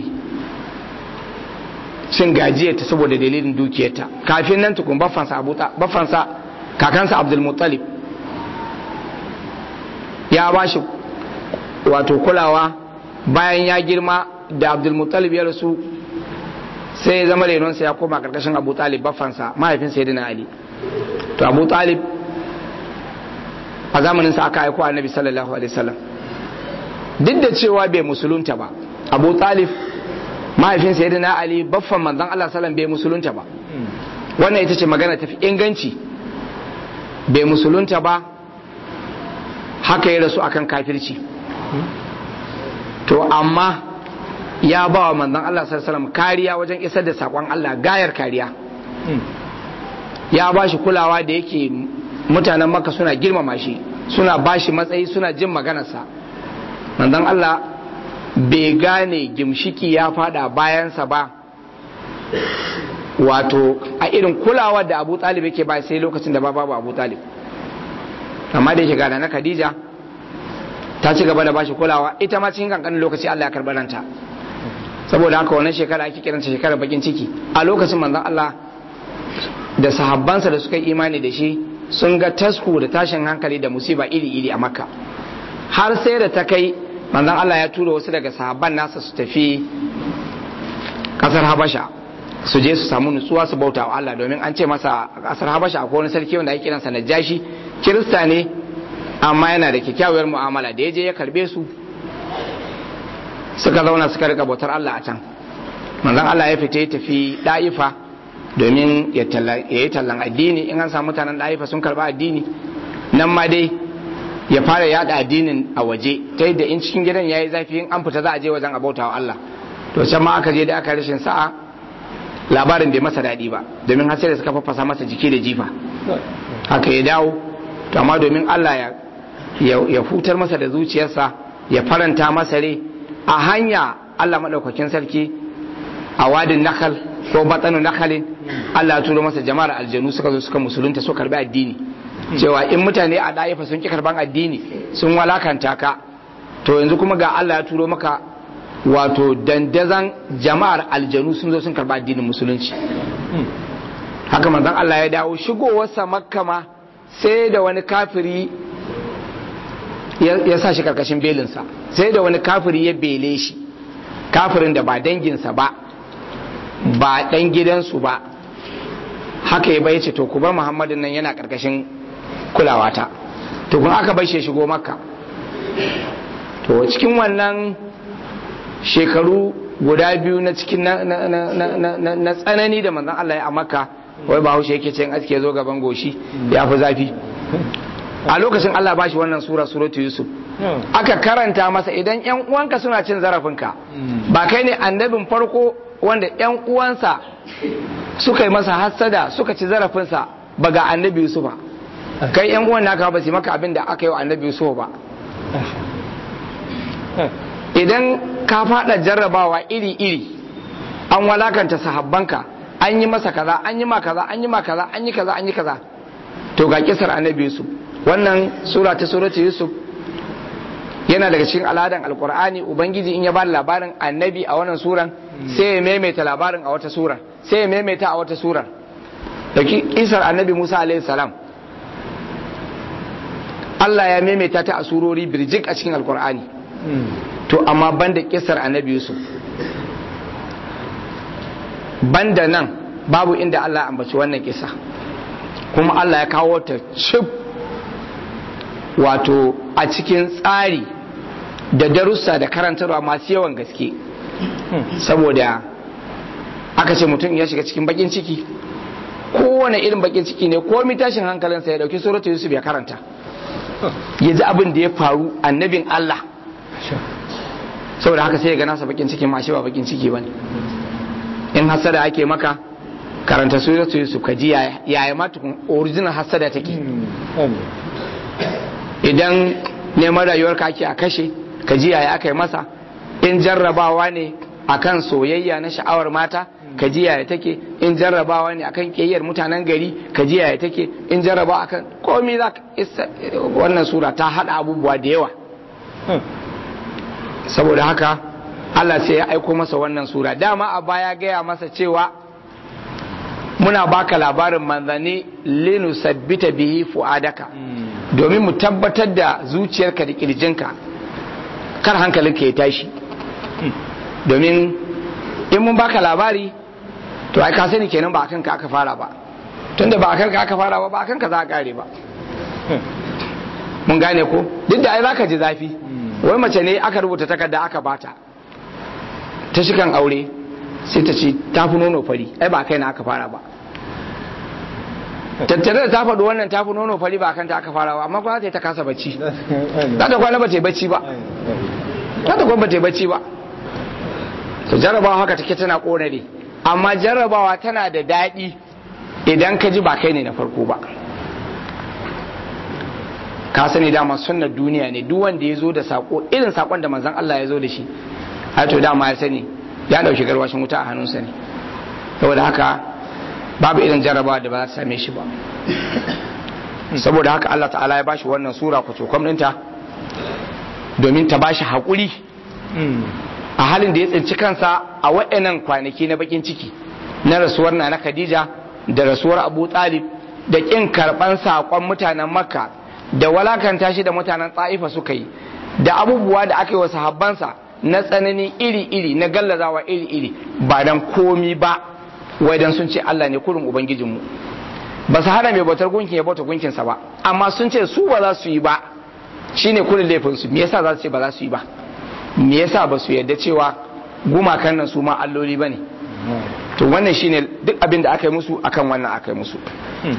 cin gajiyarta saboda dalilin dukiyarta kafin nan tukun baffansa baffansa kakansa abdulmuttalib ya ba shi wato kulawa bayan ya girma da abdulmuttalib ya rasu sai ya zama renonsa ya koma karkashin abu talib baffansa mahaifinsa ya ali to abu talib a zamaninsa aka aiko annabi sallallahu alaihi wasallam duk da cewa bai musulunta ba abu talib mahaifinsa ya dina ali baffan manzan allah sallam bai musulunta ba wannan ita ce magana tafi inganci bai musulunta ba haka ya rasu akan kafirci to amma ya ba wa manzan allah sallam kariya wajen isar da saƙon allah gayar kariya ya ba shi kulawa da yake mutanen maka suna girmama shi suna ba shi matsayi suna jin maganarsa manzon Allah bai gane gimshiki ya fada bayansa ba wato a irin kulawa da abu talib yake ba sai lokacin da babu abu talib amma da yake gada na khadija ta ci gaba da bashi kulawa ita ma cikin kankanin lokaci Allah ya karɓi ranta saboda haka wannan shekara ake kiranta shekarar bakin ciki a lokacin manzon Allah da sahabbansa da suka yi imani da shi sun ga tasku da tashin hankali da musiba iri-iri a makka har sai da ta kai manzon Allah ya tura wasu daga sahabban nasa su tafi kasar habasha su je su samu nutsuwa su bauta wa Allah domin an ce masa kasar habasha akwai wani sarki wanda ake kiransa najashi kirista ne amma yana da kyakkyawar mu'amala da ya je ya karbe su suka zauna suka rika bautar Allah a can manzon Allah ya fita ya tafi da'ifa domin ya yi tallan addini in an samu mutanen ɗaifa sun karɓi addini nan ma dai ya fara yada addinin a waje ta yadda in cikin gidan ya yi zafi in an fita za a je wajen abautawa Allah to can ma aka je da aka rashin sa'a labarin bai masa daɗi ba domin har sai da suka faffasa masa jiki da jifa haka ya dawo to amma domin Allah ya ya hutar masa da zuciyarsa ya faranta masa rai a hanya Allah maɗaukakin sarki a wadin nakal ko batsanu nakalin Allah ya turo masa jama'ar aljanu suka zo suka musulunta su karbi addini cewa in mutane a ɗaifa sun ki karban addini sun walakanta ka to yanzu kuma ga Allah ya turo maka wato dandazan jama'ar aljanu sun zo sun karba addinin musulunci haka manzon Allah ya dawo shigowarsa makka ma sai da wani kafiri ya sa shi karkashin belinsa sai da wani kafiri ya bele shi kafirin da ba danginsa ba ba dan gidansu ba haka ya bai ce to ku bar muhammadin nan yana karkashin kulawata to kun aka bai shi shigo makka to cikin wannan shekaru guda biyu na cikin na tsanani da manzon Allah ya a makka wai ba haushe yake cin aske zo gaban goshi ya fi zafi a lokacin Allah ba shi wannan sura suratu yusuf aka karanta masa idan yan uwanka suna cin zarafinka ba kai ne annabin farko wanda yan uwansa suka yi masa hassada suka ci zarafinsa ba ga annabi yusufa kai yan uwan naka ba su maka abin da aka yi wa annabi yusuf ba idan ka fada jarrabawa iri-iri an walakanta sahabbanka an yi masa kaza an yi ma kaza an yi ma kaza an yi kaza an yi kaza to ga kisar annabi yusuf wannan sura ta suratu yusuf yana daga cikin al'adan alkur'ani ubangiji in ya ba labarin annabi a wannan suran sai ya maimaita labarin a wata surar sai ya maimaita a wata surar da kisar annabi musa alaihi salam Allah ya maimaita ta a surori birjik a cikin alkur'ani to amma banda kisar annabi yusuf banda nan babu inda Allah ya ambaci wannan kisa kuma Allah ya kawo ta cif wato a cikin tsari da darussa da karantarwa masu yawan gaske saboda aka ce mutum ya shiga cikin bakin ciki kowane irin bakin ciki ne ko tashin hankalinsa ya dauki suratu yusuf ya karanta ya ji abin da ya faru annabin Allah saboda haka sai ya ga nasa bakin ciki ma shi ba bakin ciki bane in hasada ake maka karanta suratu yusuf ka ji yaya ma tukun original hasada take idan neman rayuwar ka ake a kashe ka ji yaya aka yi masa in jarrabawa ne akan soyayya na sha'awar mata ka ji yaya take in jarrabawa ne akan kiyayyar mutanen gari ka ji yaya take in jarrabawa akan komai za ka wannan sura ta hada abubuwa da yawa saboda haka Allah sai ya aiko masa wannan sura dama a baya gaya masa cewa muna baka labarin manzanni linu sabbita bihi fu'adaka domin mu tabbatar da zuciyarka da kirjinka kar hankalinka ya tashi domin in mun baka labari to ai ka sani kenan ba akan ka aka fara ba tunda ba akan ka aka fara ba ba akan ka za a kare ba mun gane ko duk da ai zaka ji zafi wai mace ne aka rubuta takarda aka bata ta shikan aure sai ta ce ta fi nono fari ai ba kai na aka fara ba tattare da ta faɗi wannan ta fi nono fari ba kanta aka fara ba amma ba ta ta kasa bacci za ta kwana ba ta yi bacci ba za ta kwana ba ta yi bacci ba to jarrabawa haka take tana ƙona ne amma jarrabawa tana da daɗi idan ka ji ba kai ne na farko ba ka sani dama sunnar duniya ne duk wanda ya zo da sako irin sakon da manzon Allah ya zo da shi har to dama ya sani ya dauki garwashin wuta a hannunsa ne saboda haka babu irin jarrabawa da ba za ta same shi ba saboda haka Allah ta'ala ya bashi wannan sura ku cokom ɗinta domin ta bashi haƙuri a halin da ya tsinci kansa a waɗannan kwanaki na bakin ciki na rasuwar na na Khadija da rasuwar Abu Talib da ƙin karɓan saƙon mutanen Makka da walakanta shi da mutanen Tsa'ifa suka yi da abubuwa da aka yi wa sahabbansa na tsanani iri-iri na gallazawa iri-iri ba dan komi ba wai dan sun ce Allah ne kurin ubangijinmu ba su hana mai bautar gunkin ya bauta gunkinsa ba amma sun ce su ba za su yi ba shine kurin laifinsu me yasa za su ce ba za su yi ba me yasa ba su yarda cewa gumakan nan su ma alloli ba ne to wannan shine duk abin da aka yi musu akan wannan aka yi musu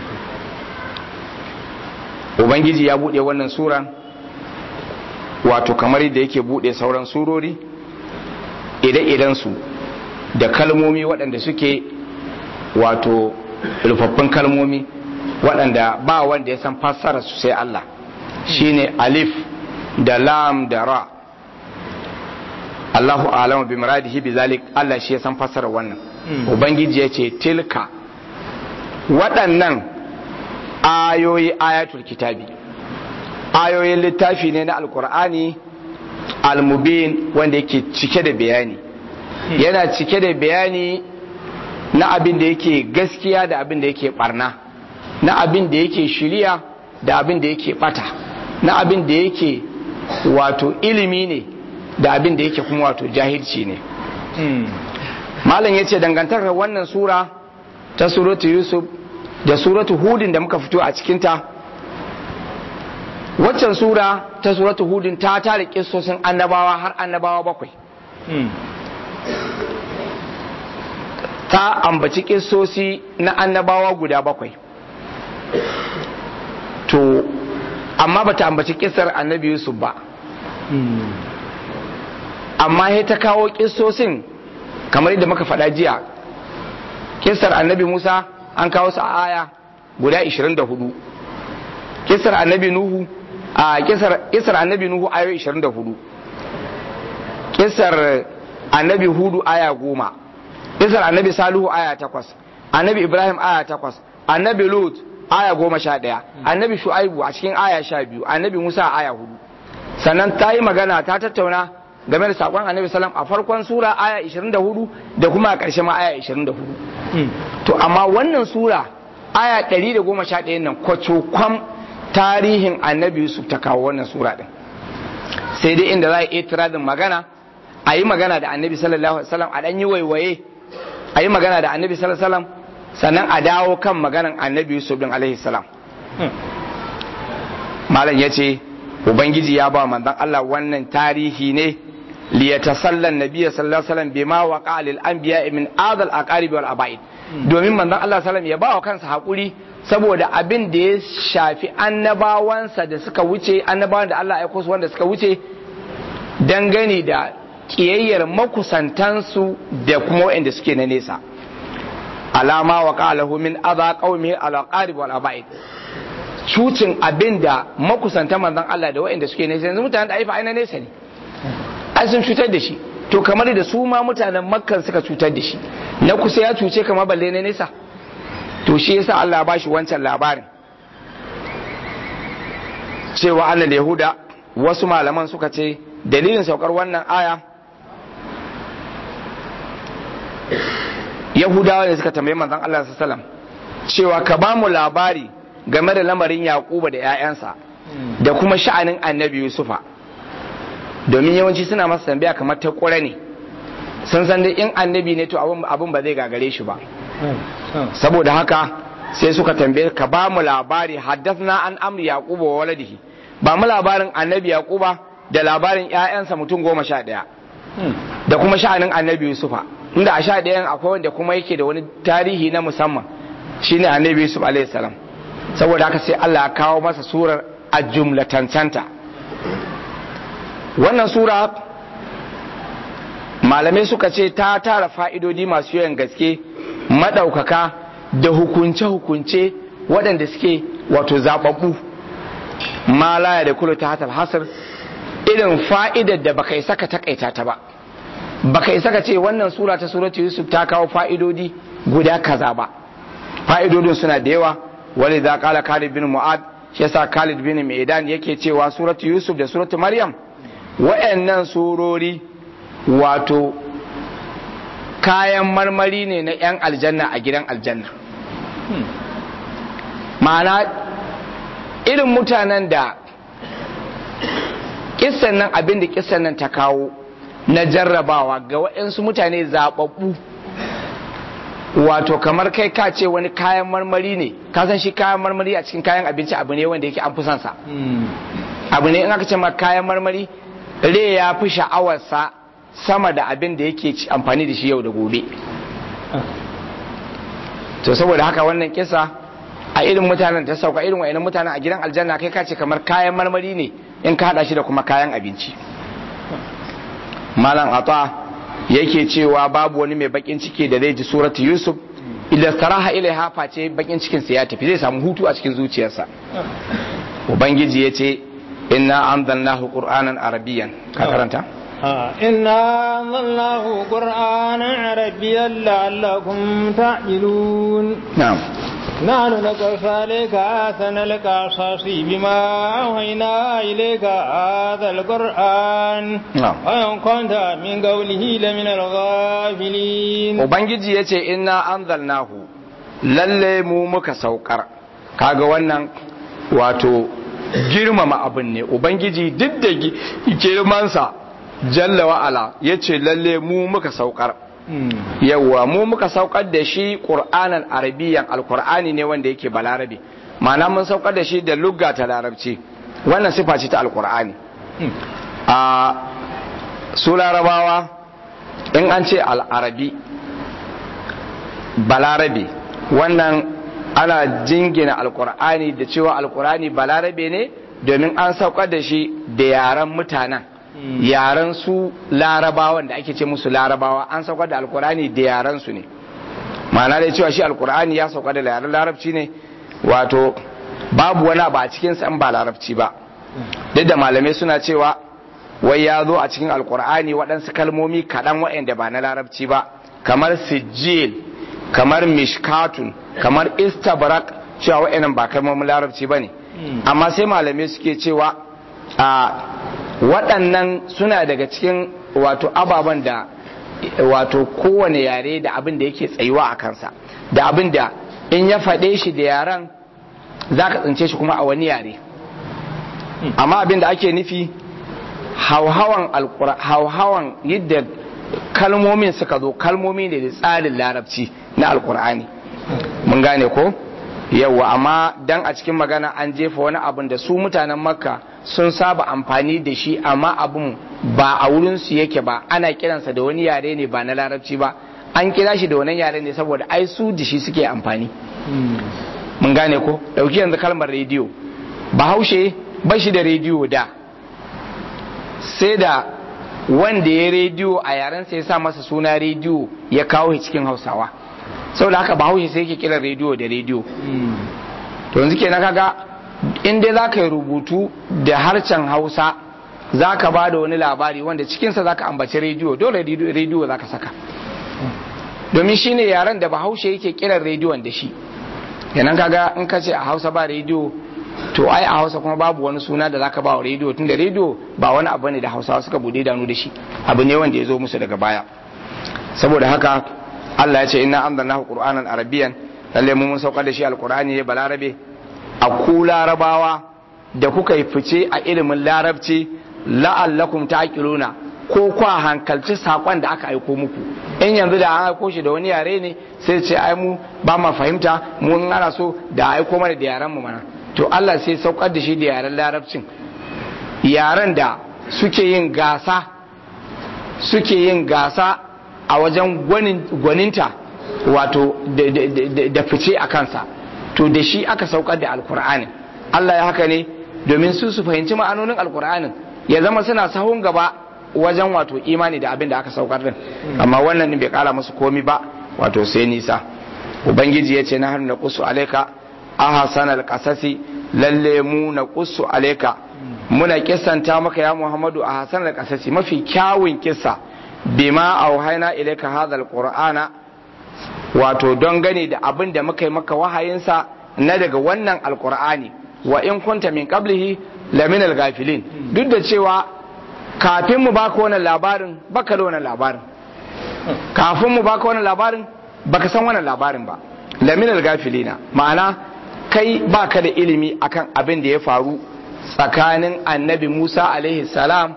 ubangiji ya buɗe wannan suran wato kamar yadda yake buɗe sauran surori ire su da kalmomi waɗanda suke wato rufaffun kalmomi waɗanda ba wanda ya san fassara su sai Allah shine alif da lam da ra Allahu alamu bi muradihi bi zalik Allah shi ya san fassara wannan ubangiji ya ce tilka waɗannan ayoyi ayatul kitabi ayoyin littafi ne na alkur'ani almubin wanda yake cike da bayani yana cike da bayani na abin da yake gaskiya da abin da yake barna na abin da yake shiriya da abin da yake bata na abin da yake wato ilimi ne da abin da yake kuma wato jahilci ne malam ya ce dangantakar wannan sura ta suratu yusuf da suratu hudin da muka fito a cikinta waccan sura ta suratu hudin ta tare kisosin annabawa har annabawa bakwai ta ambaci kisosi na annabawa guda bakwai to amma bata ambaci kisar annabi yusuf ba amma ya ta kawo kisosin kamar yadda muka faɗa jiya kisar annabi musa an kawo su a aya guda 24 kisar annabi nuhu a kisar annabi nuhu ayo 24 kisar annabi hudu aya goma kisar annabi salihu aya takwas annabi ibrahim aya takwas annabi lut aya goma sha ɗaya annabi shu'aibu a cikin aya sha biyu annabi musa aya hudu sannan ta yi magana ta tattauna game da sakon annabi salam a farkon sura aya 24 da kuma a ƙarshe ma aya 24 to amma wannan sura aya 111 nan kwacokwam tarihin annabi yusuf ta kawo wannan sura din sai dai inda za a yi tiradin magana a yi magana da annabi sallallahu alaihi wasallam a dan yi waiwaye a yi magana da annabi sallallahu alaihi wasallam sannan a dawo kan maganan annabi yusuf din alaihi salam malam ya ce ubangiji ya ba manzon Allah wannan tarihi ne liyatasallan nabiyya sallallahu alaihi wasallam bima waqa lil anbiya min adal aqarib wal abaid domin manzon Allah sallallahu alaihi ya ba wa kansa hakuri saboda abin da ya shafi annabawansa da suka wuce annabawan da Allah ya aiko su wanda suka wuce dangane da kiyayyar makusantansu da kuma waɗanda suke na nesa alama wa qalahu min adha qaumi al aqarib wal abaid cucin abin da makusantan manzon Allah da waɗanda suke nesa yanzu mutanen da aifa aina nesa ne ai sun cutar da shi to kamar da su ma mutanen makkan suka cutar da shi na kusa ya cuce kamar balle na nesa to shi yasa Allah ba shi wancan labarin cewa annal yahuda wasu malaman suka ce dalilin saukar wannan aya yahudawa ne suka tambayi manzon Allah sallallahu alaihi wasallam cewa ka ba mu labari game da lamarin yaquba da 'ya'yansa da kuma sha'anin annabi yusufa domin yawanci suna masa tambaya kamar ta ƙura ne sun san dai in annabi ne to abin ba zai gagare shi ba saboda haka sai suka tambaye ka ba mu labari haddathna an amri yaquba wa waladihi ba mu labarin annabi yaquba da labarin ƴaƴansa mutum goma sha ɗaya da kuma sha'anin annabi yusufa inda a sha ɗayan akwai wanda kuma yake da wani tarihi na musamman shine annabi yusuf alaihi salam saboda haka sai Allah ya kawo masa surar a jumlatancanta wannan sura malamai suka ce ta tara fa'idodi masu yawan gaske maɗaukaka da hukunce-hukunce waɗanda suke wato zaɓaɓɓu malaya da kula ta hatar hasar irin fa'idar da baka isa ka takaita ta ba baka isa ka ce wannan sura ta suratu yusuf ta kawo fa'idodi guda kaza ba fa'idodin suna da yawa wani za kala khalid bin mu'ad shi yasa khalid bin maidan yake cewa suratu yusuf da suratu maryam wa'annan surori wato kayan marmari ne na 'yan aljanna a gidan aljanna ma'ana irin mutanen da kissan nan abin da kissan nan ta kawo na jarrabawa ga waɗansu mutane zaɓaɓɓu wato kamar kai ka ce wani kayan marmari ne ka san shi kayan marmari a cikin kayan abinci abu ne wanda yake an fi sa abu ne in aka ce ma kayan marmari re ya fi sha'awarsa sama da abin da yake amfani da shi yau da gobe to saboda haka wannan kisa a irin mutanen ta sauka irin wa'annan mutanen a gidan aljanna kai ka ce kamar kayan marmari ne in ka hada shi da kuma kayan abinci malam ata yake cewa babu wani mai bakin ciki da zai ji suratu yusuf idan saraha ilaiha face bakin cikin sa ya tafi zai samu hutu a cikin zuciyarsa ubangiji ya ce inna anzalnahu qur'anan arabiyyan ka karanta inna anzalnahu qur'anan arabiyyan la'allakum ta'qilun na'am نحن نقص عليك أحسن القصص بما أوحينا إليك هذا القرآن نعم. وإن كنت من قوله لمن الغافلين ubangiji ya ce inna anzalnahu lalle mu muka saukar kaga wannan wato girmama abin ne ubangiji duk da gi- girmansa jalla wa'ala ya ce lalle mu muka saukar yawwa mu muka saukar da shi ƙur'anan arabiyan alƙur'ani ne wanda yake balarabe ma'ana mun saukar da shi da lugga ta larabci wannan sifa ce ta alƙur'ani a su larabawa in an ce al'arabi balarabe wannan ana jingina alkur'ani da cewa alkur'ani balarabe ne domin an saukar da shi da yaren mutanen yaren su larabawan da ake ce musu larabawa an saukar da alkur'ani da yaren su ne ma'ana da cewa shi alkur'ani ya saukar da yaren larabci ne wato babu wani abu a cikin in ba larabci ba duk da malamai suna cewa wai ya zo a cikin alkur'ani waɗansu kalmomi kaɗan waɗanda ba na larabci ba kamar sijil kamar mishkatun kamar istabrak cewa waɗannan ba kalmomin larabci ba ne amma sai malamai suke cewa a waɗannan suna daga cikin wato ababen da wato kowane yare da abin da yake tsayuwa a kansa da abin da in ya faɗe shi da yaren za ka tsince shi kuma a wani yare amma abin da ake nufi hauhawan alqura- hauhawan yadda kalmomin suka zo kalmomi ne da tsarin larabci na alkur'ani mun gane ko yawa amma dan a cikin magana an jefa wani abin da su mutanen makka sun saba amfani da shi amma abin ba a wurinsu yake ba ana kiransa da wani yare ne ba na larabci ba an kira shi da wani yare ne saboda ai su da shi suke amfani mun gane ko dauki yanzu kalmar rediyo bahaushe ba shi da rediyo da sai da wanda ya rediyo a yaren sai ya sa masa suna rediyo ya kawo shi cikin hausawa saboda haka bahaushe sai yake kiran rediyo da rediyo to yanzu kenan kaga in dai za ka yi rubutu da harshen hausa za ka ba da wani labari wanda cikinsa za ka ambaci rediyo dole rediyo za ka saka domin shi ne yaren da bahaushe yake kiran rediyon da shi kenan kaga in ka ce a hausa ba rediyo to ai a hausa kuma babu wani suna da zaka ba wa rediyo tunda rediyo ba wani abu ne da hausawa suka bude danu da shi abu ne wanda ya zo musu daga baya saboda haka Allah ya ce inna anzalnahu qur'anan arabiyyan lalle mu mun saukar da shi alqur'ani ne balarabe a ku larabawa da kuka yi fice a ilimin larabci la'allakum taqiluna ko kwa hankalci sakon da aka aiko muku in yanzu da an aiko shi da wani yare ne sai ce ai mu ba ma fahimta mu in ana so da aiko mana da yaren mu mana to Allah sai saukar da shi da yaren larabcin yaren da suke yin gasa suke yin gasa a wajen gwaninta wato da fice a kansa to da shi aka saukar da alkur'ani Allah ya haka ne domin su su fahimci ma'anonin alkur'anin ya zama suna sahun gaba wajen wato imani da abin da aka saukar din amma wannan bai kara musu komi ba wato sai nisa ubangiji ya ce na hannu na kusu alaika ahasan alqasasi lalle mu na kusu alaika muna kissanta maka ya muhammadu a hasan alqasasi mafi kyawun kissa bima auhaina ilaika hadha alqur'ana wato don gane da abin da muka yi maka wahayinsa na daga wannan alqur'ani wa in kunta min qablihi lamin alghafilin duk da cewa kafin mu baka wannan labarin baka da wannan labarin kafin mu baka wannan labarin baka san wannan labarin ba lamin alghafilina ma'ana kai baka da ilimi akan abin da ya faru tsakanin annabi Musa alaihi salam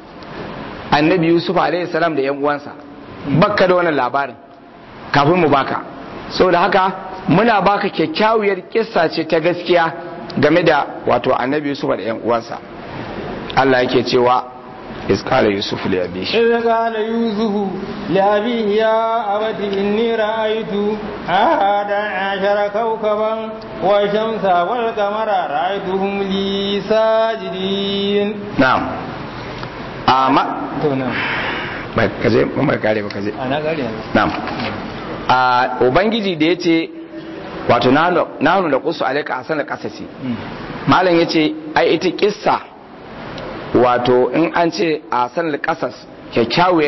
annabi Yusuf alaihi salam da yan uwansa baka da wannan labarin kafin mu baka saboda haka muna baka kyakkyawar kissa ce ta gaskiya game da wato annabi Yusuf da yan uwansa Allah yake cewa إذ قال يوسف لأبيه إذ قال يوسف لأبيه يا أبت إني رأيت أحد عشر كوكبا والشمس والقمر رأيتهم لي ساجدين نعم أما نعم bai kaje mai kare ba kaje أنا قال na'am a ubangiji da yace wato nanu da kusu alaika asana kasasi malam yace ai ita kissa wato in an ce a sanar kasas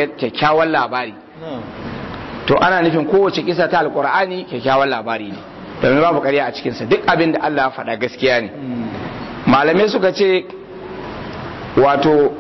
kyakkyawan labari to ana nufin kowace kisa ta alkur'ani kyakkyawan labari ne domin babu ƙarya a cikinsa duk abin da Allah ya faɗa gaskiya ne malamai suka ce wato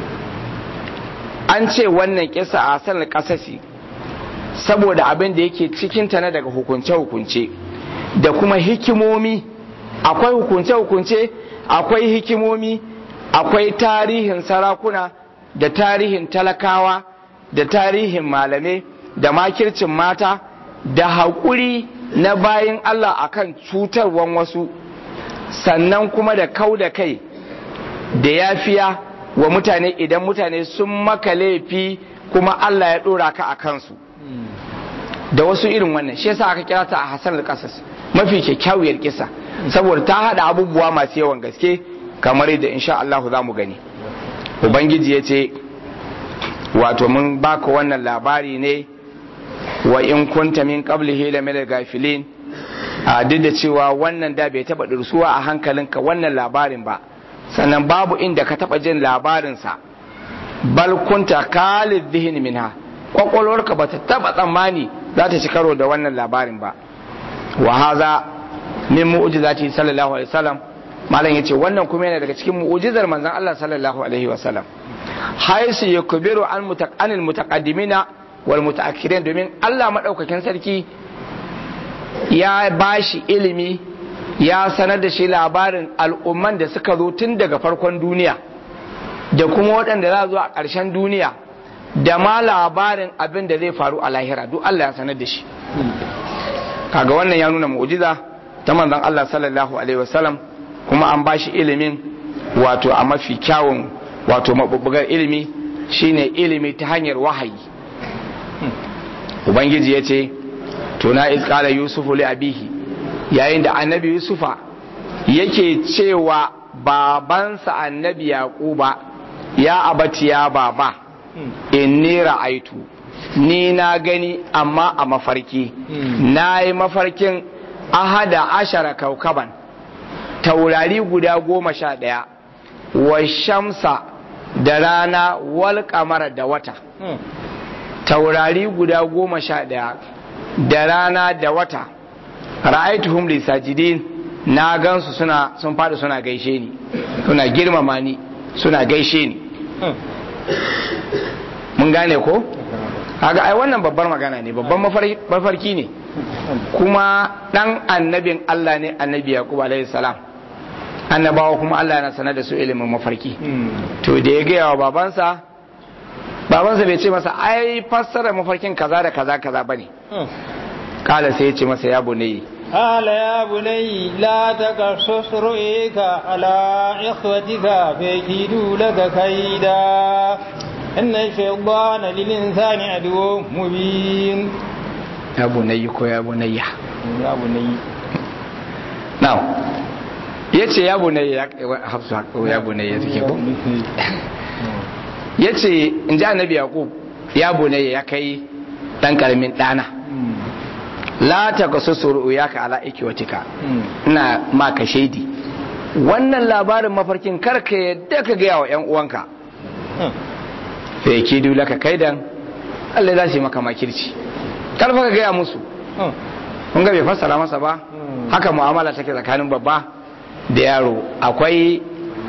an ce wannan kisa a sanar kasasi saboda abin da yake cikinta na daga hukunce-hukunce da kuma hikimomi akwai hukunce-hukunce akwai hikimomi akwai tarihin sarakuna da tarihin talakawa da tarihin malamai da makircin mata da haƙuri na bayan Allah akan cutarwan wasu sannan kuma da kau da kai da yafiya wa mutane idan mutane sun maka laifi kuma Allah ya ɗora ka a kansu da wasu irin wannan shi yasa aka kira ta a Hassan al-Qasas mafi kyakkyawar kisa saboda ta hada abubuwa masu yawan gaske kamar yadda insha Allah za mu gani ubangiji ya ce wato mun baka wannan labari ne wa in kunta min qablihi la min gafilin a duk da cewa wannan da bai taba dursuwa a hankalinka wannan labarin ba sannan babu inda ka taba jin labarinsa bal kunta khalid dhihin minha kwakwalwarka ba ta taba tsammani za ta ci karo da wannan labarin ba wa haza min mu'jizati sallallahu alaihi wasallam malam yace wannan kuma yana daga cikin mu'jizar manzon Allah sallallahu alaihi wasallam haisu yakbiru an mutaqanil mutaqaddimina wal mutaakhirin domin Allah madaukakin sarki ya bashi ilimi ya sanar da shi labarin al'umman da suka zo tun daga farkon duniya da kuma waɗanda za zo a ƙarshen duniya da ma labarin abin da zai faru a lahira duk Allah ya sanar da shi kaga wannan ya nuna mu'jiza ta manzon Allah sallallahu alaihi wasallam kuma an bashi ilimin wato a mafi kyawun wato mabubbugar ilimi shine ilimi ta hanyar wahayi ubangiji ya ce tuna izkala yusufu li abihi yayin da annabi yusufa yake cewa babansa annabi yaquba ya abati ya baba inni ra'aitu ni na gani amma a mafarki na yi mafarkin ahada ashara kaukaban taurari guda goma sha ɗaya wa shamsa da rana wal kamara da wata taurari guda goma sha ɗaya da rana da wata ra'aituhum li sajidin na gansu suna sun fadi suna gaishe ni suna girmama ni suna gaishe ni mun gane ko kaga ai wannan babbar magana ne babban mafarki ne kuma dan annabin Allah ne annabi Yaqub alaihi salam annabawa kuma Allah yana sanar da su ilimin mafarki to da ya gaya wa babansa babansa bai ce masa ai fassara mafarkin kaza da kaza kaza bane kala sai ya ce masa ya bunayya قال يا بني لا تقصص رؤيك على إخوتك فيكيدوا لك كيدا إن الشيطان للإنسان عدو مبين يا بني كو يا بني يا بني نعم yace ya bunayya hafsu ya bunayya take ko yace in ji annabi yaqub ya bunayya ya kai dan karamin dana la ta kasu suru ya ka ala ikiwatika ina maka shaidi wannan labarin mafarkin karka yadda ka gaya wa yan uwanka fa yake dula ka kaidan Allah za su yi maka makirci karfa ka gaya musu kun ga bai fassara masa ba haka mu'amala take tsakanin babba da yaro akwai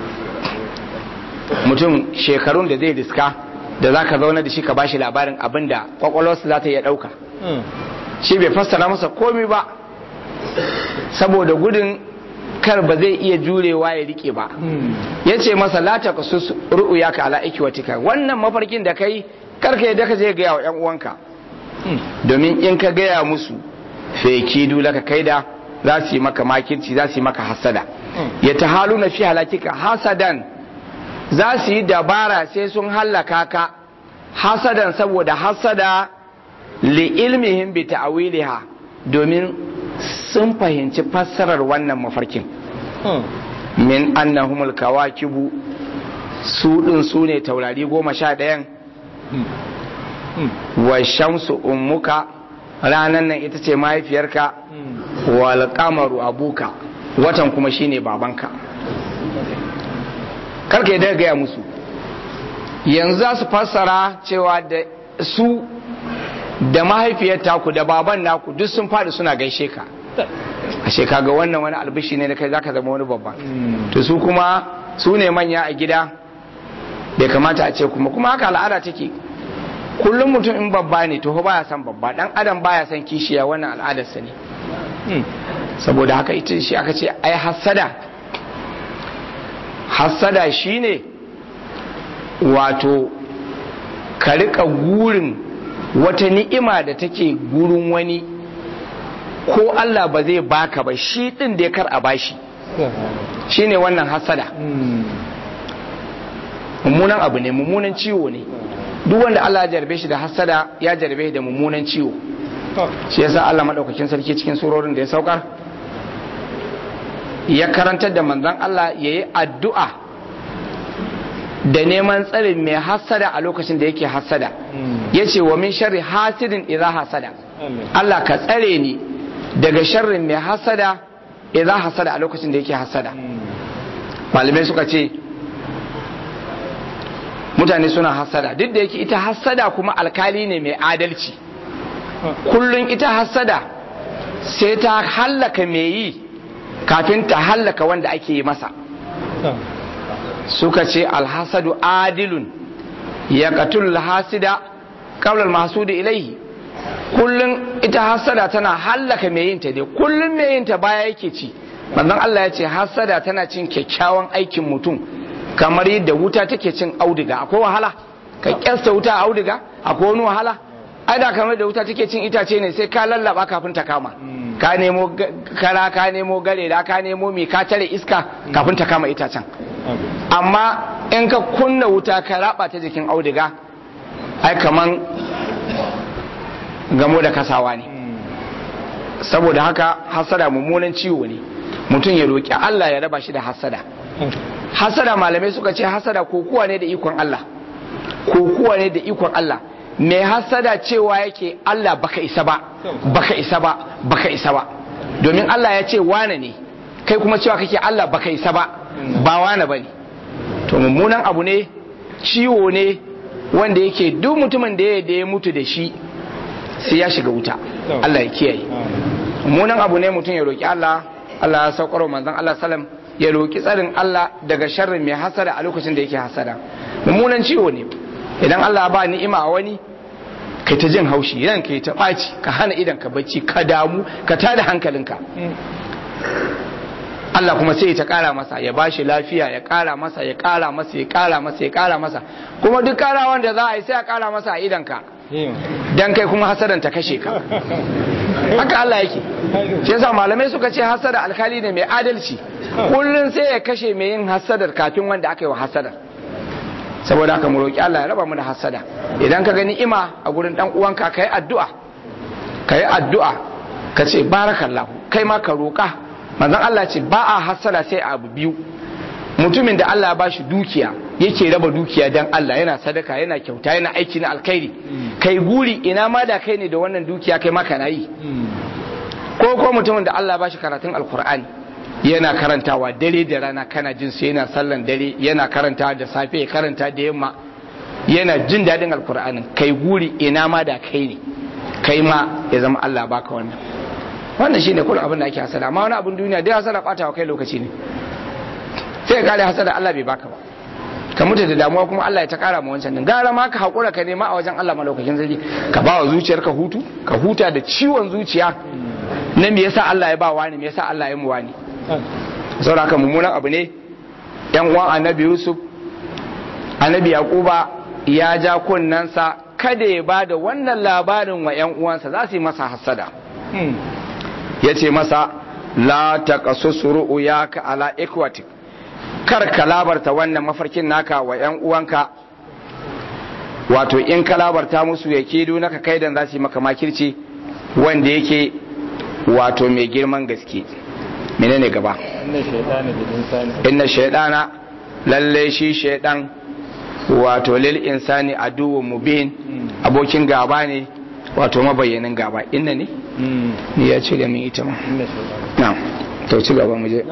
mutum shekarun da zai diska da za ka zauna da shi ka bashi labarin abin da kwakwalwarsa za ta iya ɗauka shi bai fassara masa komi ba saboda gudun kar ba zai iya jurewa ya rike ba ya ce masa lata ka su ru'u ya ka ala ikiwatika wannan mafarkin da kai karka yadda ka je gaya wa yan uwanka domin in ka gaya musu feki dula ka kaida za su yi maka makirci za su yi maka hasada ya ta halu na fi halakika hasadan za su yi dabara sai sun hallaka ka hasadan saboda hasada li ilmihim bi ta'wiliha domin sun fahimci fassarar wannan mafarkin min annahumul kawakibu su din su ne taurari goma sha ɗayan wa shamsu ummuka ranan nan ita ce mahaifiyarka wal qamaru abuka watan kuma shine babanka karka yadda gaya musu yanzu za su fassara cewa da su da mahaifiyar taku da baban naku duk sun faɗi suna gaishe ka ashe kaga wannan wani albishi ne da kai zaka zama wani babba to su kuma su ne manya a gida bai kamata a ce kuma kuma haka al'ada take kullum mutum in babba ne to baya son babba dan adam baya son kishiya wannan al'adarsa ne saboda haka ita shi aka ce ai hassada hassada shine wato ka rika gurin wata ni'ima da take gurin wani ko Allah ba zai baka ba shi din da ya kar a bashi shine wannan hassada mummunan abu ne mummunan ciwo ne duk wanda Allah ya jarbe shi da hassada ya jarbe shi da mummunan ciwo shi yasa Allah madaukakin sarki cikin surorin da ya saukar ya karantar da manzon Allah yayi addu'a da neman tsarin mai hassada a lokacin da yake hassada yace wa min sharri hasidin idza hasada Allah ka tsare ni daga sharrin mai hassada idza hasada a lokacin da yake hassada malamai suka ce mutane suna hassada duk da yake ita hassada kuma alkali ne mai adalci kullum ita hassada sai ta hallaka mai yi kafin ta hallaka wanda ake yi masa suka ce alhasadu adilun ya katul hasida kaular masu da ilaihi kullum ita hassada tana hallaka mai yinta dai kullum mai yinta baya yake ci manzon Allah ya ce hassada tana cin kyakkyawan aikin mutum kamar yadda wuta take cin auduga akwai wahala ka kyasta wuta a auduga akwai wani wahala ai da kamar da wuta take cin itace ne sai ka lallaba kafin ta kama ka nemo kara ka nemo gare da ka nemo mi ka tare iska kafin ta kama itacen amma in ka kunna wuta ka raba ta jikin auduga ai kaman gamo da kasawa ne saboda haka hasada mummunan ciwo ne mutum ya roƙi Allah ya raba shi da hasada hasada malamai suka ce hasada kokuwa ne da ikon Allah kokuwa ne da ikon Allah mai hasada cewa yake Allah baka isa ba baka isa ba baka isa ba domin Allah ya ce wane ne kai kuma cewa kake Allah baka isa ba ba wane bane to mummunan abu ne ciwo ne wanda yake duk mutumin da ya da ya mutu da shi sai ya shiga wuta Allah ya kiyaye mummunan abu ne mutum ya roki Allah Allah ya saukar manzon Allah sallam ya roki tsarin Allah daga sharrin mai hasada a lokacin da yake hasada mummunan ciwo ne idan Allah ba ni'ima a wani kai ta jin haushi idan kai ta ɓaci ka hana idan ka bacci ka damu ka tada hankalinka Allah kuma sai ta ƙara masa ya ba shi lafiya ya ƙara masa ya ƙara masa ya ƙara masa ya ƙara masa kuma duk ƙara wanda za a yi sai a ƙara masa a idanka dan kai kuma hasadan ta kashe ka haka Allah yake shi yasa malamai suka ce hasada alkali ne mai adalci kullun sai ya kashe mai yin hasadar kafin wanda aka yi wa hasadar saboda haka mu roki Allah ya raba mu da hasada idan ka gani ima a gurin dan uwanka kai addu'a kai addu'a ka ce barakallahu kai ma ka roka manzon Allah ce ba a hasada sai abu biyu mutumin da Allah ya bashi dukiya yake raba dukiya dan Allah yana sadaka yana kyauta yana aiki na alkhairi kai guri ina ma da kai ne da wannan dukiya kai ma kana yi ko ko mutumin da Allah ya bashi karatun alkur'ani yana karantawa dare da rana kana jin sai yana sallan dare yana karantawa da safe ya karanta da yamma yana jin daɗin alkur'anin kai guri ina ma da kai ne kai ma ya zama Allah baka wannan wannan shine kullum abin da ake hasada amma wani abin duniya dai hasada bata wa kai lokaci ne sai ka kare hasada Allah bai baka ba ka mutu da damuwa kuma Allah ya ta kara ma wancan din gara ma ka hakura ka nema a wajen Allah malaukakin sarki ka ba wa zuciyarka hutu ka huta da ciwon zuciya na me yasa Allah ya ba wani me yasa Allah ya mu wani saboda haka mummunan abu ne yan uwan annabi Yusuf annabi Yaquba ya ja kunnansa kada ya ba da wannan labarin wa yan uwansa za su yi masa hasada ya ce masa la taqasus ru'yaka ala ikwatik kar ka labarta wannan mafarkin naka wa ‘yan uwanka wato in ka labarta musu ya kedo naka kaidan za su yi maka makirci wanda yake wato mai girman gaske menene gaba inna shaidana lalle shi shaidan wato lil insani aduwwun mubin abokin gaba ne wato mabayyanin gaba inna ne ni ya ce da min ita ma na to ci gaba mu je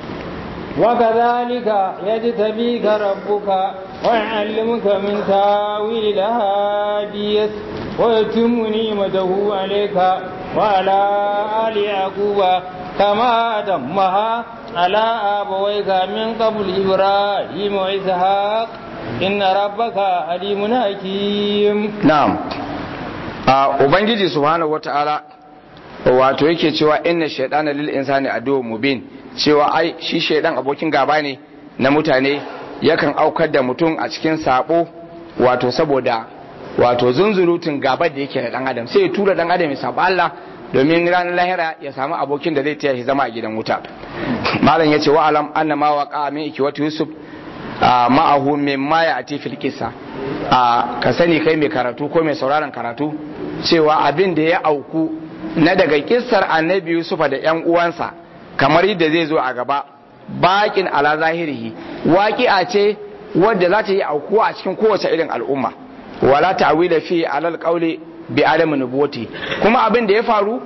وكذلك يجتبيك ربك ويعلمك من تاويل الأحاديث ويتم نعمته عليك وعلى آل يعقوب كما دمها على أبويك من قبل إبراهيم وإسحاق إن ربك عليم حكيم na'am a ubangiji subhanahu wata'ala wato yake cewa inna shaytana lil insani aduwwun mubin cewa ai shi shaydan abokin gaba ne na mutane yakan aukar da mutum a cikin sabo wato saboda wato zunzurutun gabar da yake da dan adam sai ya tura dan adam ya saba Allah domin ranar lahira ya samu abokin da zai taya shi zama a gidan wuta malam yace wa alam anna ma waqa min ikwati yusuf ma'ahu mimma ya ati fil kissa ka sani kai mai karatu ko mai sauraron karatu cewa abin da ya auku na daga kissar annabi yusufa da yan uwansa kamar yadda zai zo a gaba bakin ala zahirihi waƙi'a ce wadda za ta yi aukuwa a cikin kowace irin al'umma wala ta'wila fi alal qawli bi adam nubuwati kuma abin da ya faru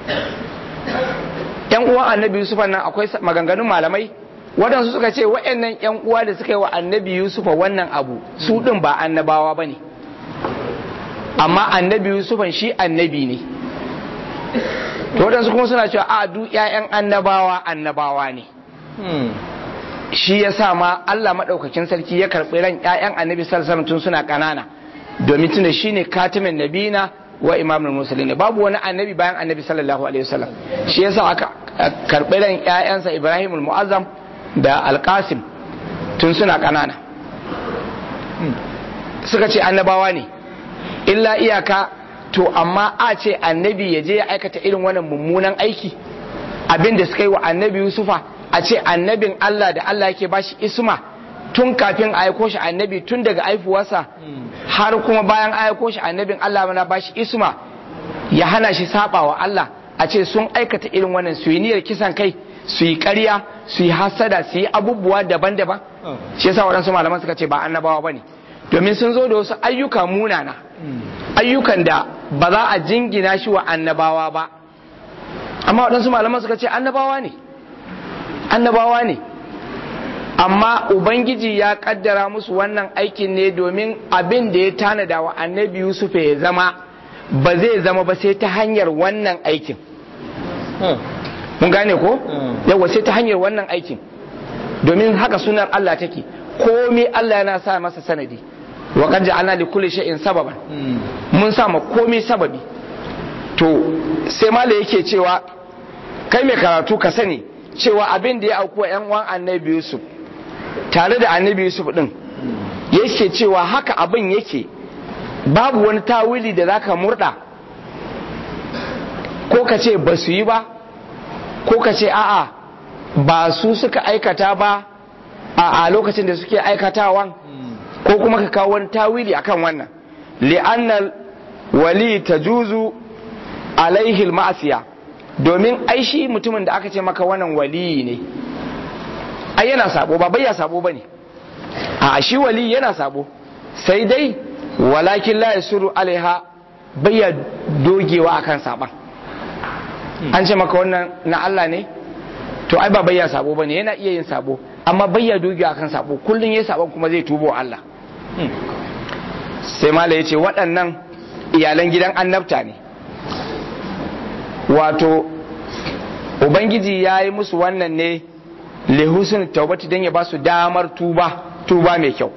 yan uwan annabi yusufa nan akwai maganganun malamai waɗansu suka ce waɗannan yan uwa da suka yi wa annabi yusufa wannan abu su ɗin ba annabawa ba ne amma annabi yusufan shi annabi ne to waɗansu kuma suna cewa a duk ƴaƴan annabawa annabawa ne shi ya sa ma Allah maɗaukakin sarki ya karɓi ran ƴaƴan annabi sallallahu tun suna ƙanana domin tunda shi ne katimin nabina wa imamul musulmi babu wani annabi bayan annabi sallallahu alaihi wasallam shi ya sa aka karɓi ran ƴaƴansa ibrahimul mu'azzam da alƙasim tun suna ƙanana suka ce annabawa ne illa iyaka to amma a ce annabi ya je ya aikata irin wannan mummunan aiki abin da suka yi wa annabi yusufa a ce annabin Allah da Allah yake bashi isma tun kafin a aiko shi annabi tun daga aifuwarsa har kuma bayan aiko shi annabin Allah mana bashi isma ya hana shi saba wa Allah a ce sun aikata irin wannan su yi niyyar kisan kai su yi ƙarya su yi hasada su yi abubuwa daban-daban shi yasa waɗansu malaman suka ce ba annabawa ba ne domin sun zo da wasu ayyuka munana ayyukan da ba za a jingina shi wa annabawa ba amma waɗansu malaman suka ce annabawa ne annabawa ne amma ubangiji ya kaddara musu wannan aikin ne domin abin da ya tanada wa annabi yusuf ya zama ba zai zama ba sai ta hanyar wannan aikin mun gane ko yawa sai ta hanyar wannan aikin domin haka sunar Allah take komai Allah yana sa masa sanadi wa qad ja'alna li kulli shay'in sababan mun sa ma komai sababi to sai mala yake cewa kai mai karatu ka sani cewa abin da ya auku yan uwan annabi Yusuf tare da annabi Yusuf din yake cewa haka abin yake babu wani tawili da zaka murda ko ka ce ba su yi ba ko ka ce a'a ba su suka aikata ba a lokacin da suke aikatawan ko kuma ka kawo wani tawili akan wannan li'annal wali tajuzu alaihi ma'asiya domin ai shi mutumin da aka ce maka wannan wali ne ai yana sabo ba bai ya sabo bane a shi wali yana sabo sai dai walakin la yasuru alaiha bai ya dogewa akan saban an ce maka wannan na Allah ne to ai ba bai ya sabo bane yana iya yin sabo amma bai ya dogewa akan sabo kullun yayi sabon kuma zai tubo Allah sai mala ya ce waɗannan iyalan gidan annabta ne wato ubangiji ya yi musu wannan ne lehusun taubati don ya ba su damar tuba tuba mai kyau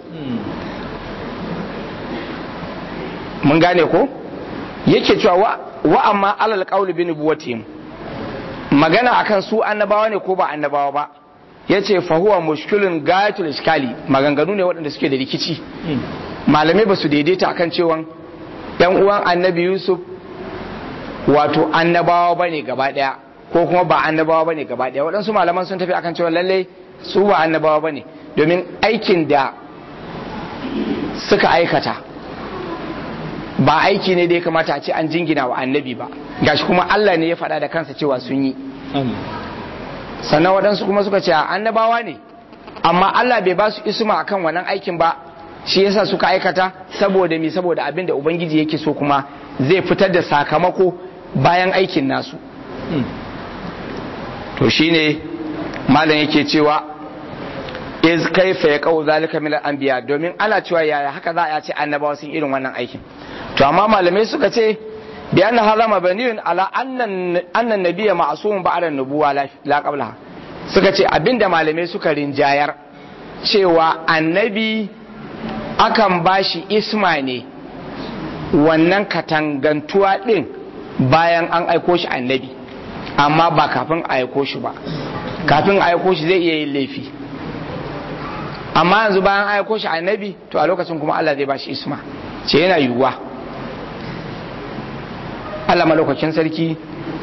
mun gane ko yake cewa wa amma alal qawli bi nubuwatihim magana akan su annabawa ne ko ba annabawa ba yace fa huwa mushkilun gayatul iskali maganganu ne waɗanda suke da rikici malamai ba su daidaita akan cewa yan uwan annabi yusuf wato annabawa ba ne gaba ɗaya ko kuma ba annabawa ba ne gaba ɗaya waɗansu malaman sun tafi akan cewa lallai su ba annabawa ba ne domin aikin da suka aikata ba aiki ne da ya kamata a ce an jingina wa annabi ba gashi kuma Allah ne ya faɗa da kansa cewa sun yi sannan waɗansu kuma suka ce annabawa ne amma Allah bai ba su isma akan wannan aikin ba shi yasa suka aikata saboda mi saboda abin da ubangiji yake so kuma zai fitar da sakamako bayan aikin nasu to shine malam yake cewa iz kaifa ya kawo zalika min anbiya domin ana cewa yaya haka za a ce annabawa sun irin wannan aikin to amma malamai suka ce bi anna hadha mabniyun ala anna anna nabiyya ma'sumun ba'da nubuwa la qablaha suka ce abinda malamai suka rinjayar cewa annabi akan bashi isma ne wannan katangantuwa din bayan an aiko shi annabi amma ba kafin a aiko shi ba kafin a aiko shi zai iya yin laifi amma yanzu bayan aiko shi annabi to a lokacin kuma Allah zai bashi isma ce yana yiwuwa Allah malaukakin sarki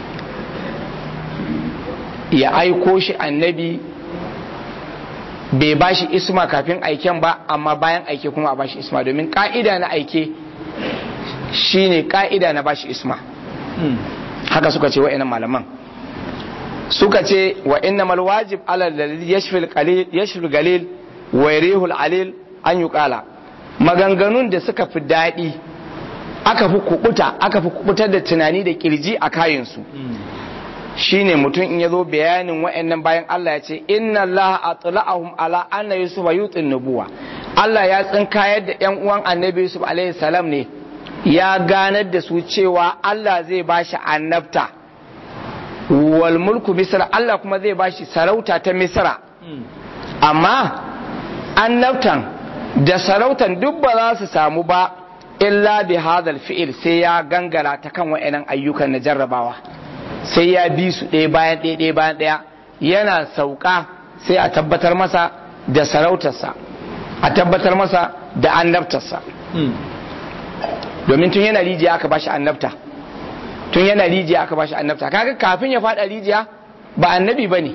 ya aiko shi annabi bai bashi isma kafin aiken ba amma bayan aike kuma a bashi isma domin ka'ida na aike shine ka'ida na bashi isma haka suka ce wa'annan malaman suka ce wa innamal wajib ala alladhi yashfil qalil yashfil galil wa yarihul alil an yuqala maganganun da suka fi daɗi aka fi kubuta aka fi kubutar da tunani da kirji a kayansu shine mutum in yazo bayanin wa'annan bayan Allah ya ce inna Allah atla'ahum ala anna yusuf yutin nubuwa Allah ya tsinkayar da yan uwan annabi yusuf alaihi salam ne ya ganar da su cewa Allah zai bashi annabta wal mulku misra Allah kuma zai bashi sarauta ta misra amma annabtan da sarautan duk ba za su samu ba illa bi hadal fi'il sai ya gangara ta kan wa'annan ayyukan na jarrabawa sai ya bi su ɗaya bayan ɗaya ɗaya bayan ɗaya yana sauka sai a tabbatar masa da sarautarsa a tabbatar masa da annabtarsa domin tun yana rijiya aka bashi annabta tun yana rijiya aka bashi annabta kaga kafin ya faɗa rijiya ba annabi bane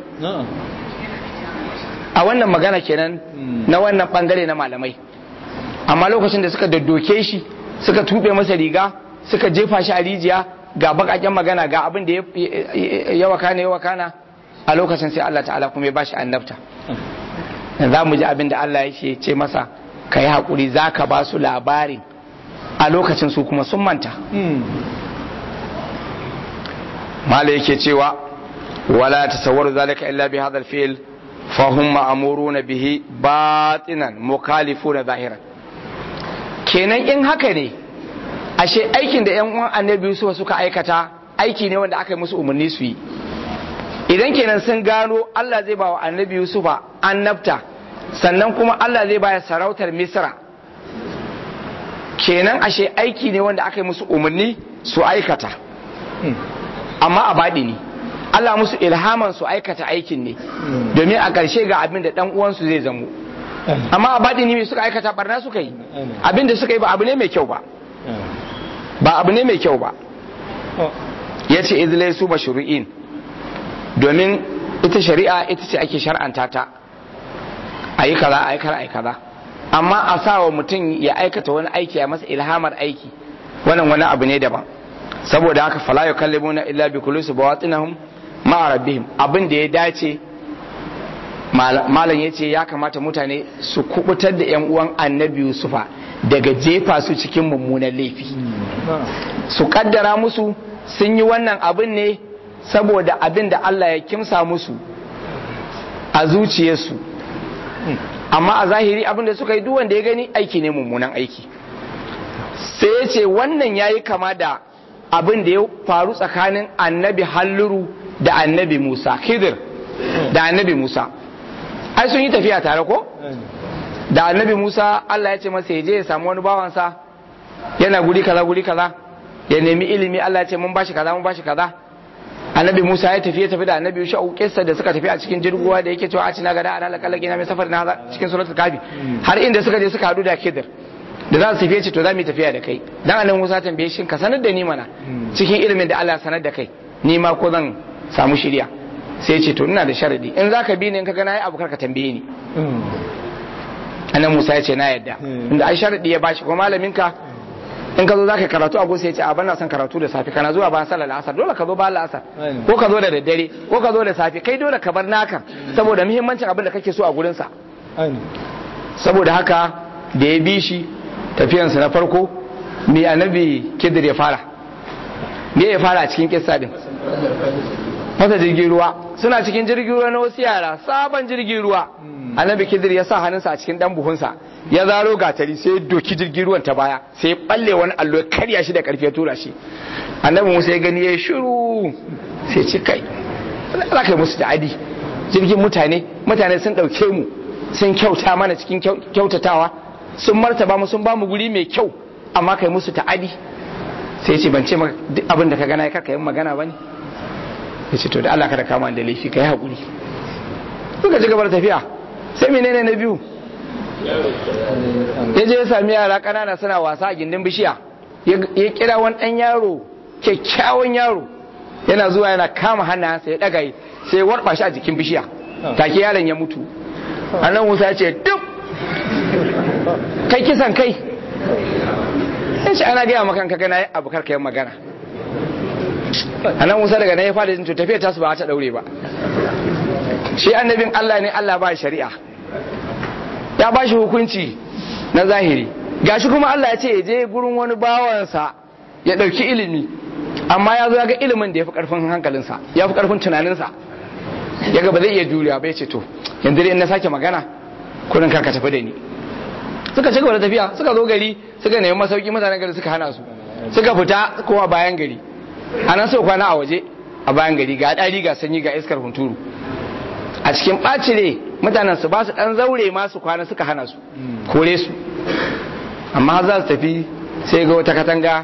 a wannan magana kenan na wannan bangare na malamai amma lokacin da suka daddoke shi suka tube masa riga suka jefa shi a rijiya ga bakaken magana ga abin da ya wakana ya wakana a lokacin sai Allah ta'ala kuma ya bashi annabta za mu ji abin da Allah ya ce masa ka yi haƙuri za ka ba su labarin a lokacin su kuma sun manta mala yake cewa wala tasawwaru zalika illa bi hadha al-fi'l fa hum ma'muruna bihi batinan mukhalifuna zahiran kenan in haka ne ashe aikin da yan uwan annabi Yusuf suka aikata aiki ne wanda aka yi musu umarni su yi idan kenan sun gano Allah zai ba wa annabi Yusufa annabta sannan kuma Allah zai ba sarautar Misra kenan ashe aiki ne wanda aka yi musu umarni su aikata amma a baɗi ne Allah musu ilhaman su aikata aikin ne domin a ƙarshe ga abin da ɗan uwansu zai zamo amma a baɗi ne suka aikata barna suka yi abin da suka yi ba abu ne mai kyau ba ba abu ne mai kyau ba ya ce izilai su ba shuri'in domin ita shari'a ita ce ake shar'anta ta a yi kaza a yi kaza a yi kaza amma a sa wa mutum ya aikata wani aiki a masa ilhamar aiki wannan wani abu ne daban saboda haka fala ya kallimuna illa bi kulusu bawatinahum ma'a rabbihim abin da ya dace malam ya ce ya kamata mutane su kubutar da yan uwan annabi yusufa daga jefa su cikin mummunan laifi su kaddara musu sun yi wannan abin ne saboda abin da Allah ya kimsa musu a zuciyarsu amma a zahiri abin da suka yi duk wanda ya gani aiki ne mummunan aiki sai ya ce wannan ya yi kama da abin da ya faru tsakanin annabi halluru da annabi musa khidir da annabi musa ai sun yi tafiya tare ko da annabi musa allah ya ce masa ya je ya samu wani bawansa yana guri kaza guri kaza ya nemi ilimi allah ya ce mun bashi kaza mun bashi kaza annabi musa ya tafi ya tafi da annabi sha'u kissa da suka tafi a cikin jirguwa da yake cewa a cina gada ana lakallaki na mai safar na cikin suratul kafi har inda suka je suka hadu da khidir da za su tafiye ce to za mu yi tafiya da kai dan annabi Musa tambaye shi ka sanar da ni mana cikin ilimin da Allah ya sanar da kai ni ma ko zan samu shirya sai ya ce to ina da sharadi in zaka bi ni in ka ga nayi abu ka tambaye ni annabi Musa ya ce na yadda inda ai sharadi ya bashi ko malamin ka in ka zo zaka karatu abu sai ya ce a bana son karatu da safe kana zuwa ba sallar asar dole ka zo ba asar ko ka zo da daddare ko ka zo da safe kai dole ka bar naka saboda muhimmancin abin da kake so a gurin sa saboda haka da ya bi shi tafiyansa na farko mai annabi kidir ya fara me ya fara a cikin kissa din fasa jirgin ruwa suna cikin jirgin ruwa na wasu yara sabon jirgin ruwa annabi kidir ya sa hannunsa a cikin dan buhunsa ya zaro gatari sai ya doki jirgin ruwan ta baya sai ya balle wani allo ya karya shi da karfi ya tura shi annabi musa ya gani ya shiru sai ce kai za ka yi musu da adi jirgin mutane mutane sun ɗauke mu sun kyauta mana cikin kyautatawa sun martaba mu sun ba mu guri mai kyau amma kai musu ta'adi sai ce ban ce duk abin da ka gana ka yin magana ba ne ya ce to da Allah kada kama da laifi ka yi haƙuri suka ci gaba da tafiya sai menene na biyu ya je ya sami yara ƙanana suna wasa a gindin bishiya ya kira wani ɗan yaro kyakkyawan yaro yana zuwa yana kama hannayensa ya ɗaga sai ya warɓa shi a jikin bishiya take yaron ya mutu annan musa ya ce duk kai kisan kai ya ce ana gaya makan kaga na yi abu karka yin magana annan musa daga nan ya fada jin to tafiya tasu ba ta daure ba shi annabin allah ne allah ba shari'a ya ba shi hukunci na zahiri gashi kuma allah ya ce ya je gurin wani bawansa ya ɗauki ilimi amma ya zo ya ga ilimin da ya fi ƙarfin hankalinsa ya fi ƙarfin tunaninsa ya ga ba zai iya juriya ba ya ce to yanzu dai in na sake magana kurin ka tafi da ni suka ci gaba da tafiya suka zo gari suka nemi masauki mutanen gari suka hana su suka fita kuma bayan gari a nan suka kwana a waje a bayan gari ga ɗari ga sanyi ga iskar hunturu a cikin ɓacire mutanen su ba su ɗan zaure ma su kwana suka hana su kore su amma za su tafi sai ga wata katanga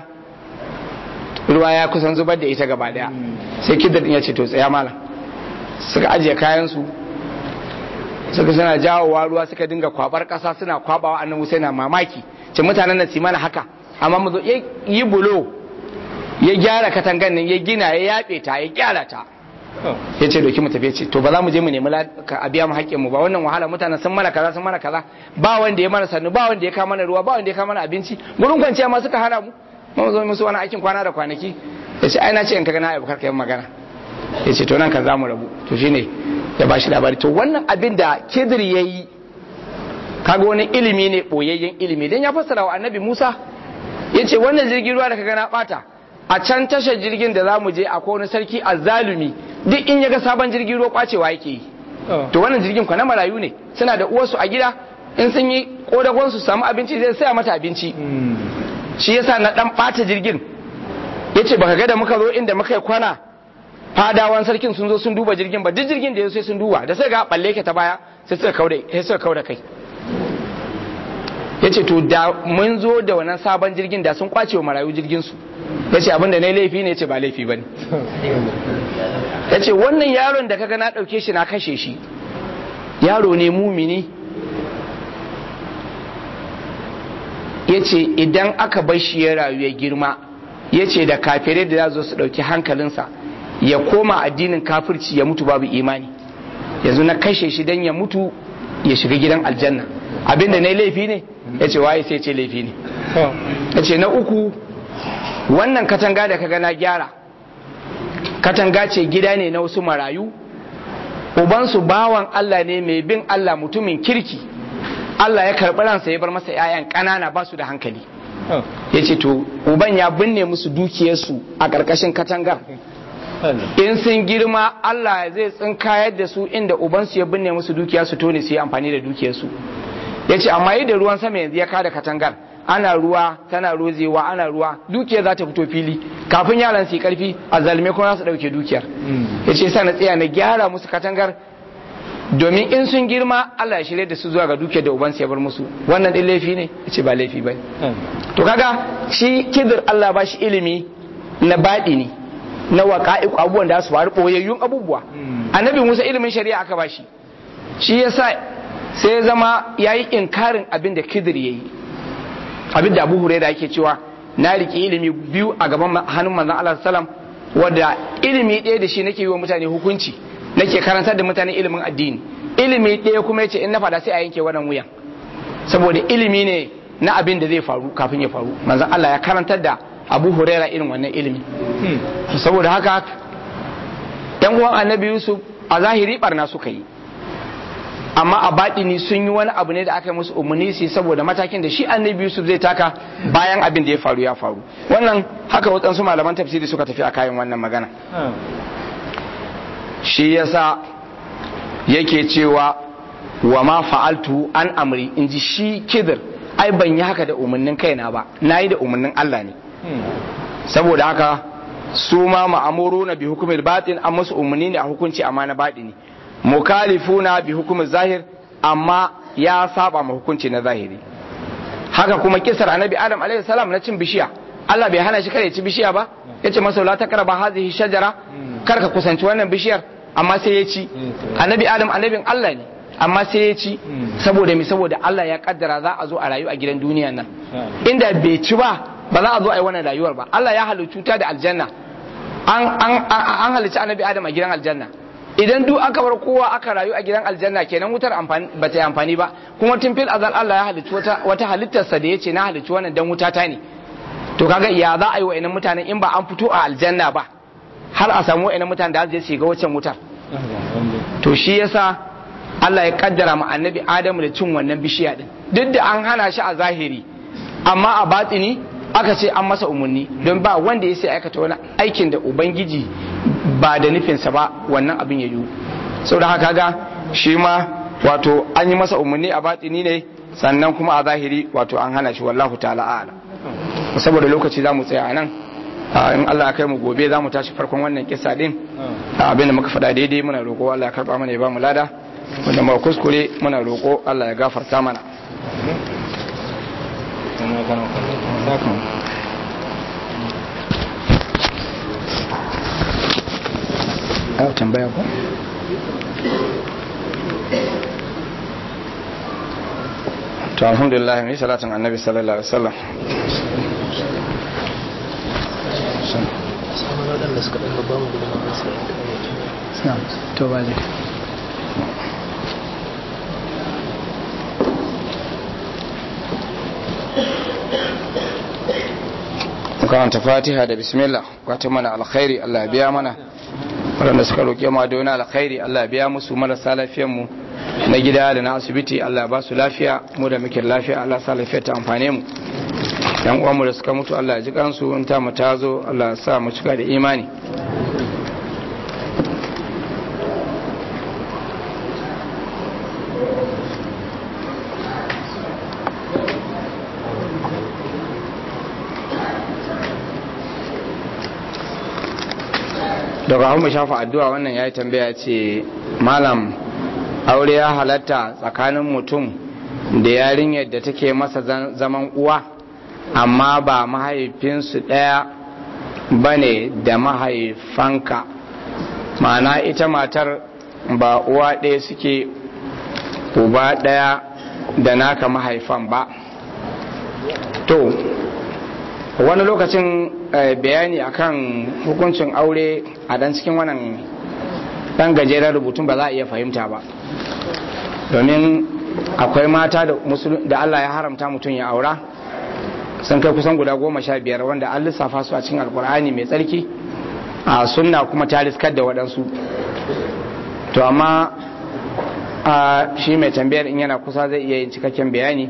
ruwa ya kusan zubar da ita gaba daya sai kidar ya ce to tsaya malam suka ajiye kayan su suka suna jawowa ruwa suka dinga kwabar kasa suna kwabawa annan musa yana mamaki ce mutanen nan mana haka amma mu yi bulo ya gyara katangan nan ya gina ya yabe ta ya gyara ta ya ce doki mu tafi ce to ba za mu je mu nemi a biya mu haƙƙin mu ba wannan wahala mutanen sun mana kaza sun mana kaza ba wanda ya mana sannu ba wanda ya kama mana ruwa ba wanda ya kama mana abinci gurin kwanciya ma suka hana mu mu zo musu wani aikin kwana da kwanaki ya ce ai na ce in ka gana abu karka yin magana ya ce to nan kan za mu rabu to shine ya ba shi labari to wannan abin da kidir ya yi kaga wani ilimi ne boyayyen ilimi dan ya fassara wa annabi musa ya ce wannan jirgin ruwa da ka gana bata a can tashar jirgin da za mu je akwai wani sarki azzalumi duk in ya ga sabon jirgin ruwa kwacewa yake yi to wannan jirgin kwa na marayu ne suna da uwarsu a gida in sun yi kodagon su samu abinci zai saya mata abinci shi yasa na dan bata jirgin yace baka ga da muka zo inda muka yi kwana fadawan sarkin sun zo sun duba jirgin ba duk jirgin da ya sai sun duba da sai ga balle ke ta baya sai suka kauda sai suka kauda kai yace to da mun zo da wannan sabon jirgin da sun kwace wa marayu jirgin su yace abin da nayi laifi ne yace ba laifi bane yace wannan yaron da kaga na dauke shi na kashe shi yaro ne mumini yace idan aka bar shi ya rayu ya girma yace da kafirai da za su dauki hankalinsa ya koma addinin kafirci ya mutu babu imani yanzu na kashe shi dan ya mutu ya shiga gidan aljanna abinda na laifi ne ya ce waye sai ce laifi ne ya ce na uku wannan katanga da kaga na gyara katanga ce gida ne na wasu marayu ubansu bawan Allah ne mai bin Allah mutumin kirki Allah ya karɓi ransa ya bar masa 'ya'yan ƙanana ba su da hankali ya ce to uban ya binne musu dukiyarsu a ƙarƙashin katangar in sun girma Allah zai tsinkayar da su inda ubansu ya binne musu dukiya su tone su yi amfani da dukiyarsu ya ce amma yadda ruwan sama yanzu ya kada katangar ana ruwa tana rozewa ana ruwa dukiyar za ta fito fili kafin yaran su yi karfi a zalme kuma za su ɗauke dukiyar ya ce sa na tsaya na gyara musu katangar domin in sun girma Allah ya shirya da su zuwa ga dukiyar da ubansu ya bar musu wannan ɗin laifi ne ya ce ba laifi ba to kaga shi kidir Allah ba shi ilimi na baɗi ne na waƙa'iku abubuwan da su faru ɓoyayyun abubuwa annabi musa ilimin shari'a aka ba shi shi yasa sai ya zama ya yi inkarin abin da kidir ya yi abin da abu huraira yake cewa na riƙe ilimi biyu a gaban hannun manzon Allah salam wadda ilimi ɗaya da shi nake yi wa mutane hukunci nake karantar da mutane ilimin addini ilimi ɗaya kuma yace in na faɗa sai a yanke wannan wuyan saboda ilimi ne na abin da zai faru kafin ya faru manzon Allah ya karantar da abu huraira irin wannan ilimi saboda haka yan uwan annabi yusuf a zahiri barna suka yi amma a baɗini sun yi wani abu ne da aka yi musu umarni su saboda matakin da shi annabi yusuf zai taka bayan abin da ya faru ya faru wannan haka waɗansu malaman tafsiri suka tafi a kayan wannan magana shi yasa yake cewa wa ma fa'altu an amri in ji shi kidir ai ban yi haka da umarnin kaina ba na yi da umarnin Allah ne saboda haka su ma ma'amuru na bi hukumar batin an musu umarni ne a hukunci amma na batini mukalifuna bi hukumar zahir amma ya saba ma hukunci na zahiri haka kuma kisar annabi adam alaihi salam na cin bishiya Allah bai hana shi kare ci bishiya ba yace masa la takraba hadhihi shajara kar ka kusanci wannan bishiyar amma sai ya ci annabi adam annabin Allah ne amma sai ya ci saboda mi saboda Allah ya kaddara za a zo a rayu a gidan duniya nan inda bai ci ba ba za a zo a yi wannan rayuwar ba Allah ya halicci ta da aljanna an an an halicci annabi adam a gidan aljanna idan duk aka bar kowa aka rayu a gidan aljanna kenan wutar amfani ba ta yi amfani ba kuma tun fil azal Allah ya halicci wata wata halittarsa da yace na halicci wannan dan wuta ta ne to kaga ya za a yi wa'annan mutanen in ba an fito a aljanna ba har a samu wa'annan mutanen da za su shiga waccan wutar to shi yasa Allah ya kaddara ma annabi Adamu da cin wannan bishiya din duk da an hana shi a zahiri amma a batini aka ce an masa umarni don ba wanda ya sai aikata wani aikin da ubangiji ba da nufinsa ba wannan abin ya yiwu saboda haka ga shi ma wato an yi masa umarni a batini ne sannan kuma a zahiri wato an hana shi wallahu ta'ala a'lam saboda lokaci za mu tsaya nan in Allah ya kai mu gobe za mu tashi farkon wannan kisa din abin da muka faɗa daidai muna roƙo Allah ya karɓa mana ya ba mu lada wanda ma kuskure muna roƙo Allah ya gafarta mana tambaya ko? to alhamdulillah mai salatin annabi sallallahu alaihi wasallam samun waɗanda suka ɗan ba mu gudunmawar su to ba zai karanta fatiha da bismillah kwata mana alkhairi Allah ya biya mana waɗanda suka roƙe ma da wani alkhairi Allah ya biya musu marasa lafiyanmu na gida da na asibiti Allah ba su lafiya mu da muke lafiya Allah sa lafiya ta amfane mu yan uwanmu da suka mutu Allah ya ji kansu in ta mu ta zo Allah ya sa mu cika da imani daga hau mu shafa addu'a wannan ya yi tambaya ce malam aure ya halatta tsakanin mutum da yarinyar da take masa zaman uwa amma ba mahaifinsu ɗaya ba ne da mahaifanka ma'ana ita matar ba uwa ɗaya suke uba ɗaya da naka mahaifan ba to wani lokacin bayani akan hukuncin aure a dan cikin wannan dan gajeren rubutun ba za a iya fahimta ba domin akwai mata da Allah ya haramta mutum ya aura sun kai kusan guda goma sha biyar wanda an lissafa su a cikin alkur'ani mai tsarki a sunna kuma ta riskar da waɗansu to amma shi mai tambayar in yana kusa zai iya yin cikakken bayani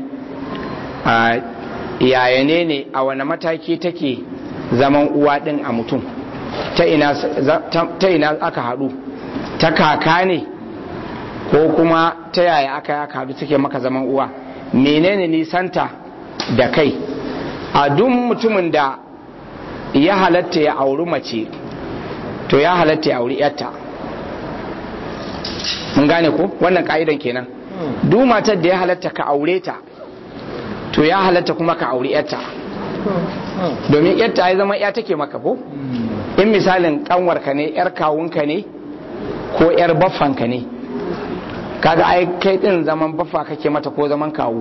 yaya ne ne a wani mataki take zaman uwa ɗin a mutum ta ina aka haɗu ta kaka ne ko kuma ta yaya aka aka haɗu take maka zaman uwa menene nisanta da kai a duk mutumin da ya halatta ya auri mace to ya halatta ya auri yarta mun gane ko wannan ka'idan kenan duk matar da ya halatta ka aure ta to ya halatta kuma ka auri yarta domin yarta ya zama ya take maka ko in misalin kanwarka ne yar kawunka ne ko yar baffanka ne kaga ai kai din zaman baffa kake mata ko zaman kawu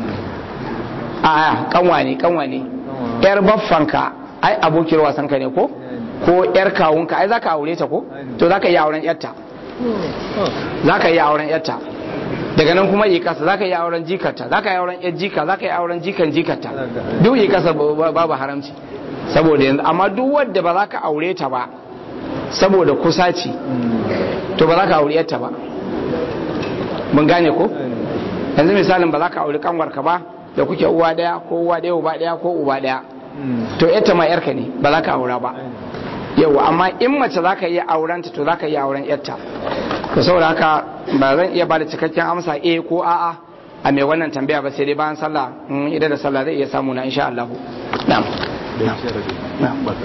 a kanwa ne kanwa ne yar baffanka ai abokin wasanka ne ko ko yar kawunka ai zaka aure ta ko to zaka yi auren yarta zaka yi auren yarta daga nan kuma yi kasa zaka yi auren jikarta zaka yi auren yar jika zaka yi auren jikan jikarta duk yi kasa babu haramci saboda yanzu amma duk wadda ba za ka aure ta ba saboda kusaci to ba za ka aure yarta ba mun gane ko yanzu misalin ba za ka aure kanwarka ba da kuke uwa daya ko uwa daya uba daya ko uba daya to yarta ma yarka ne ba za ka aura ba yau amma in mace za ka iya aurenta to za ka iya auren yarta to saboda haka ba zan iya ba da cikakken amsa eh ko a'a a mai wannan tambaya ba sai dai bayan sallah idan da sallah zai iya samu na insha Allah na'am na'am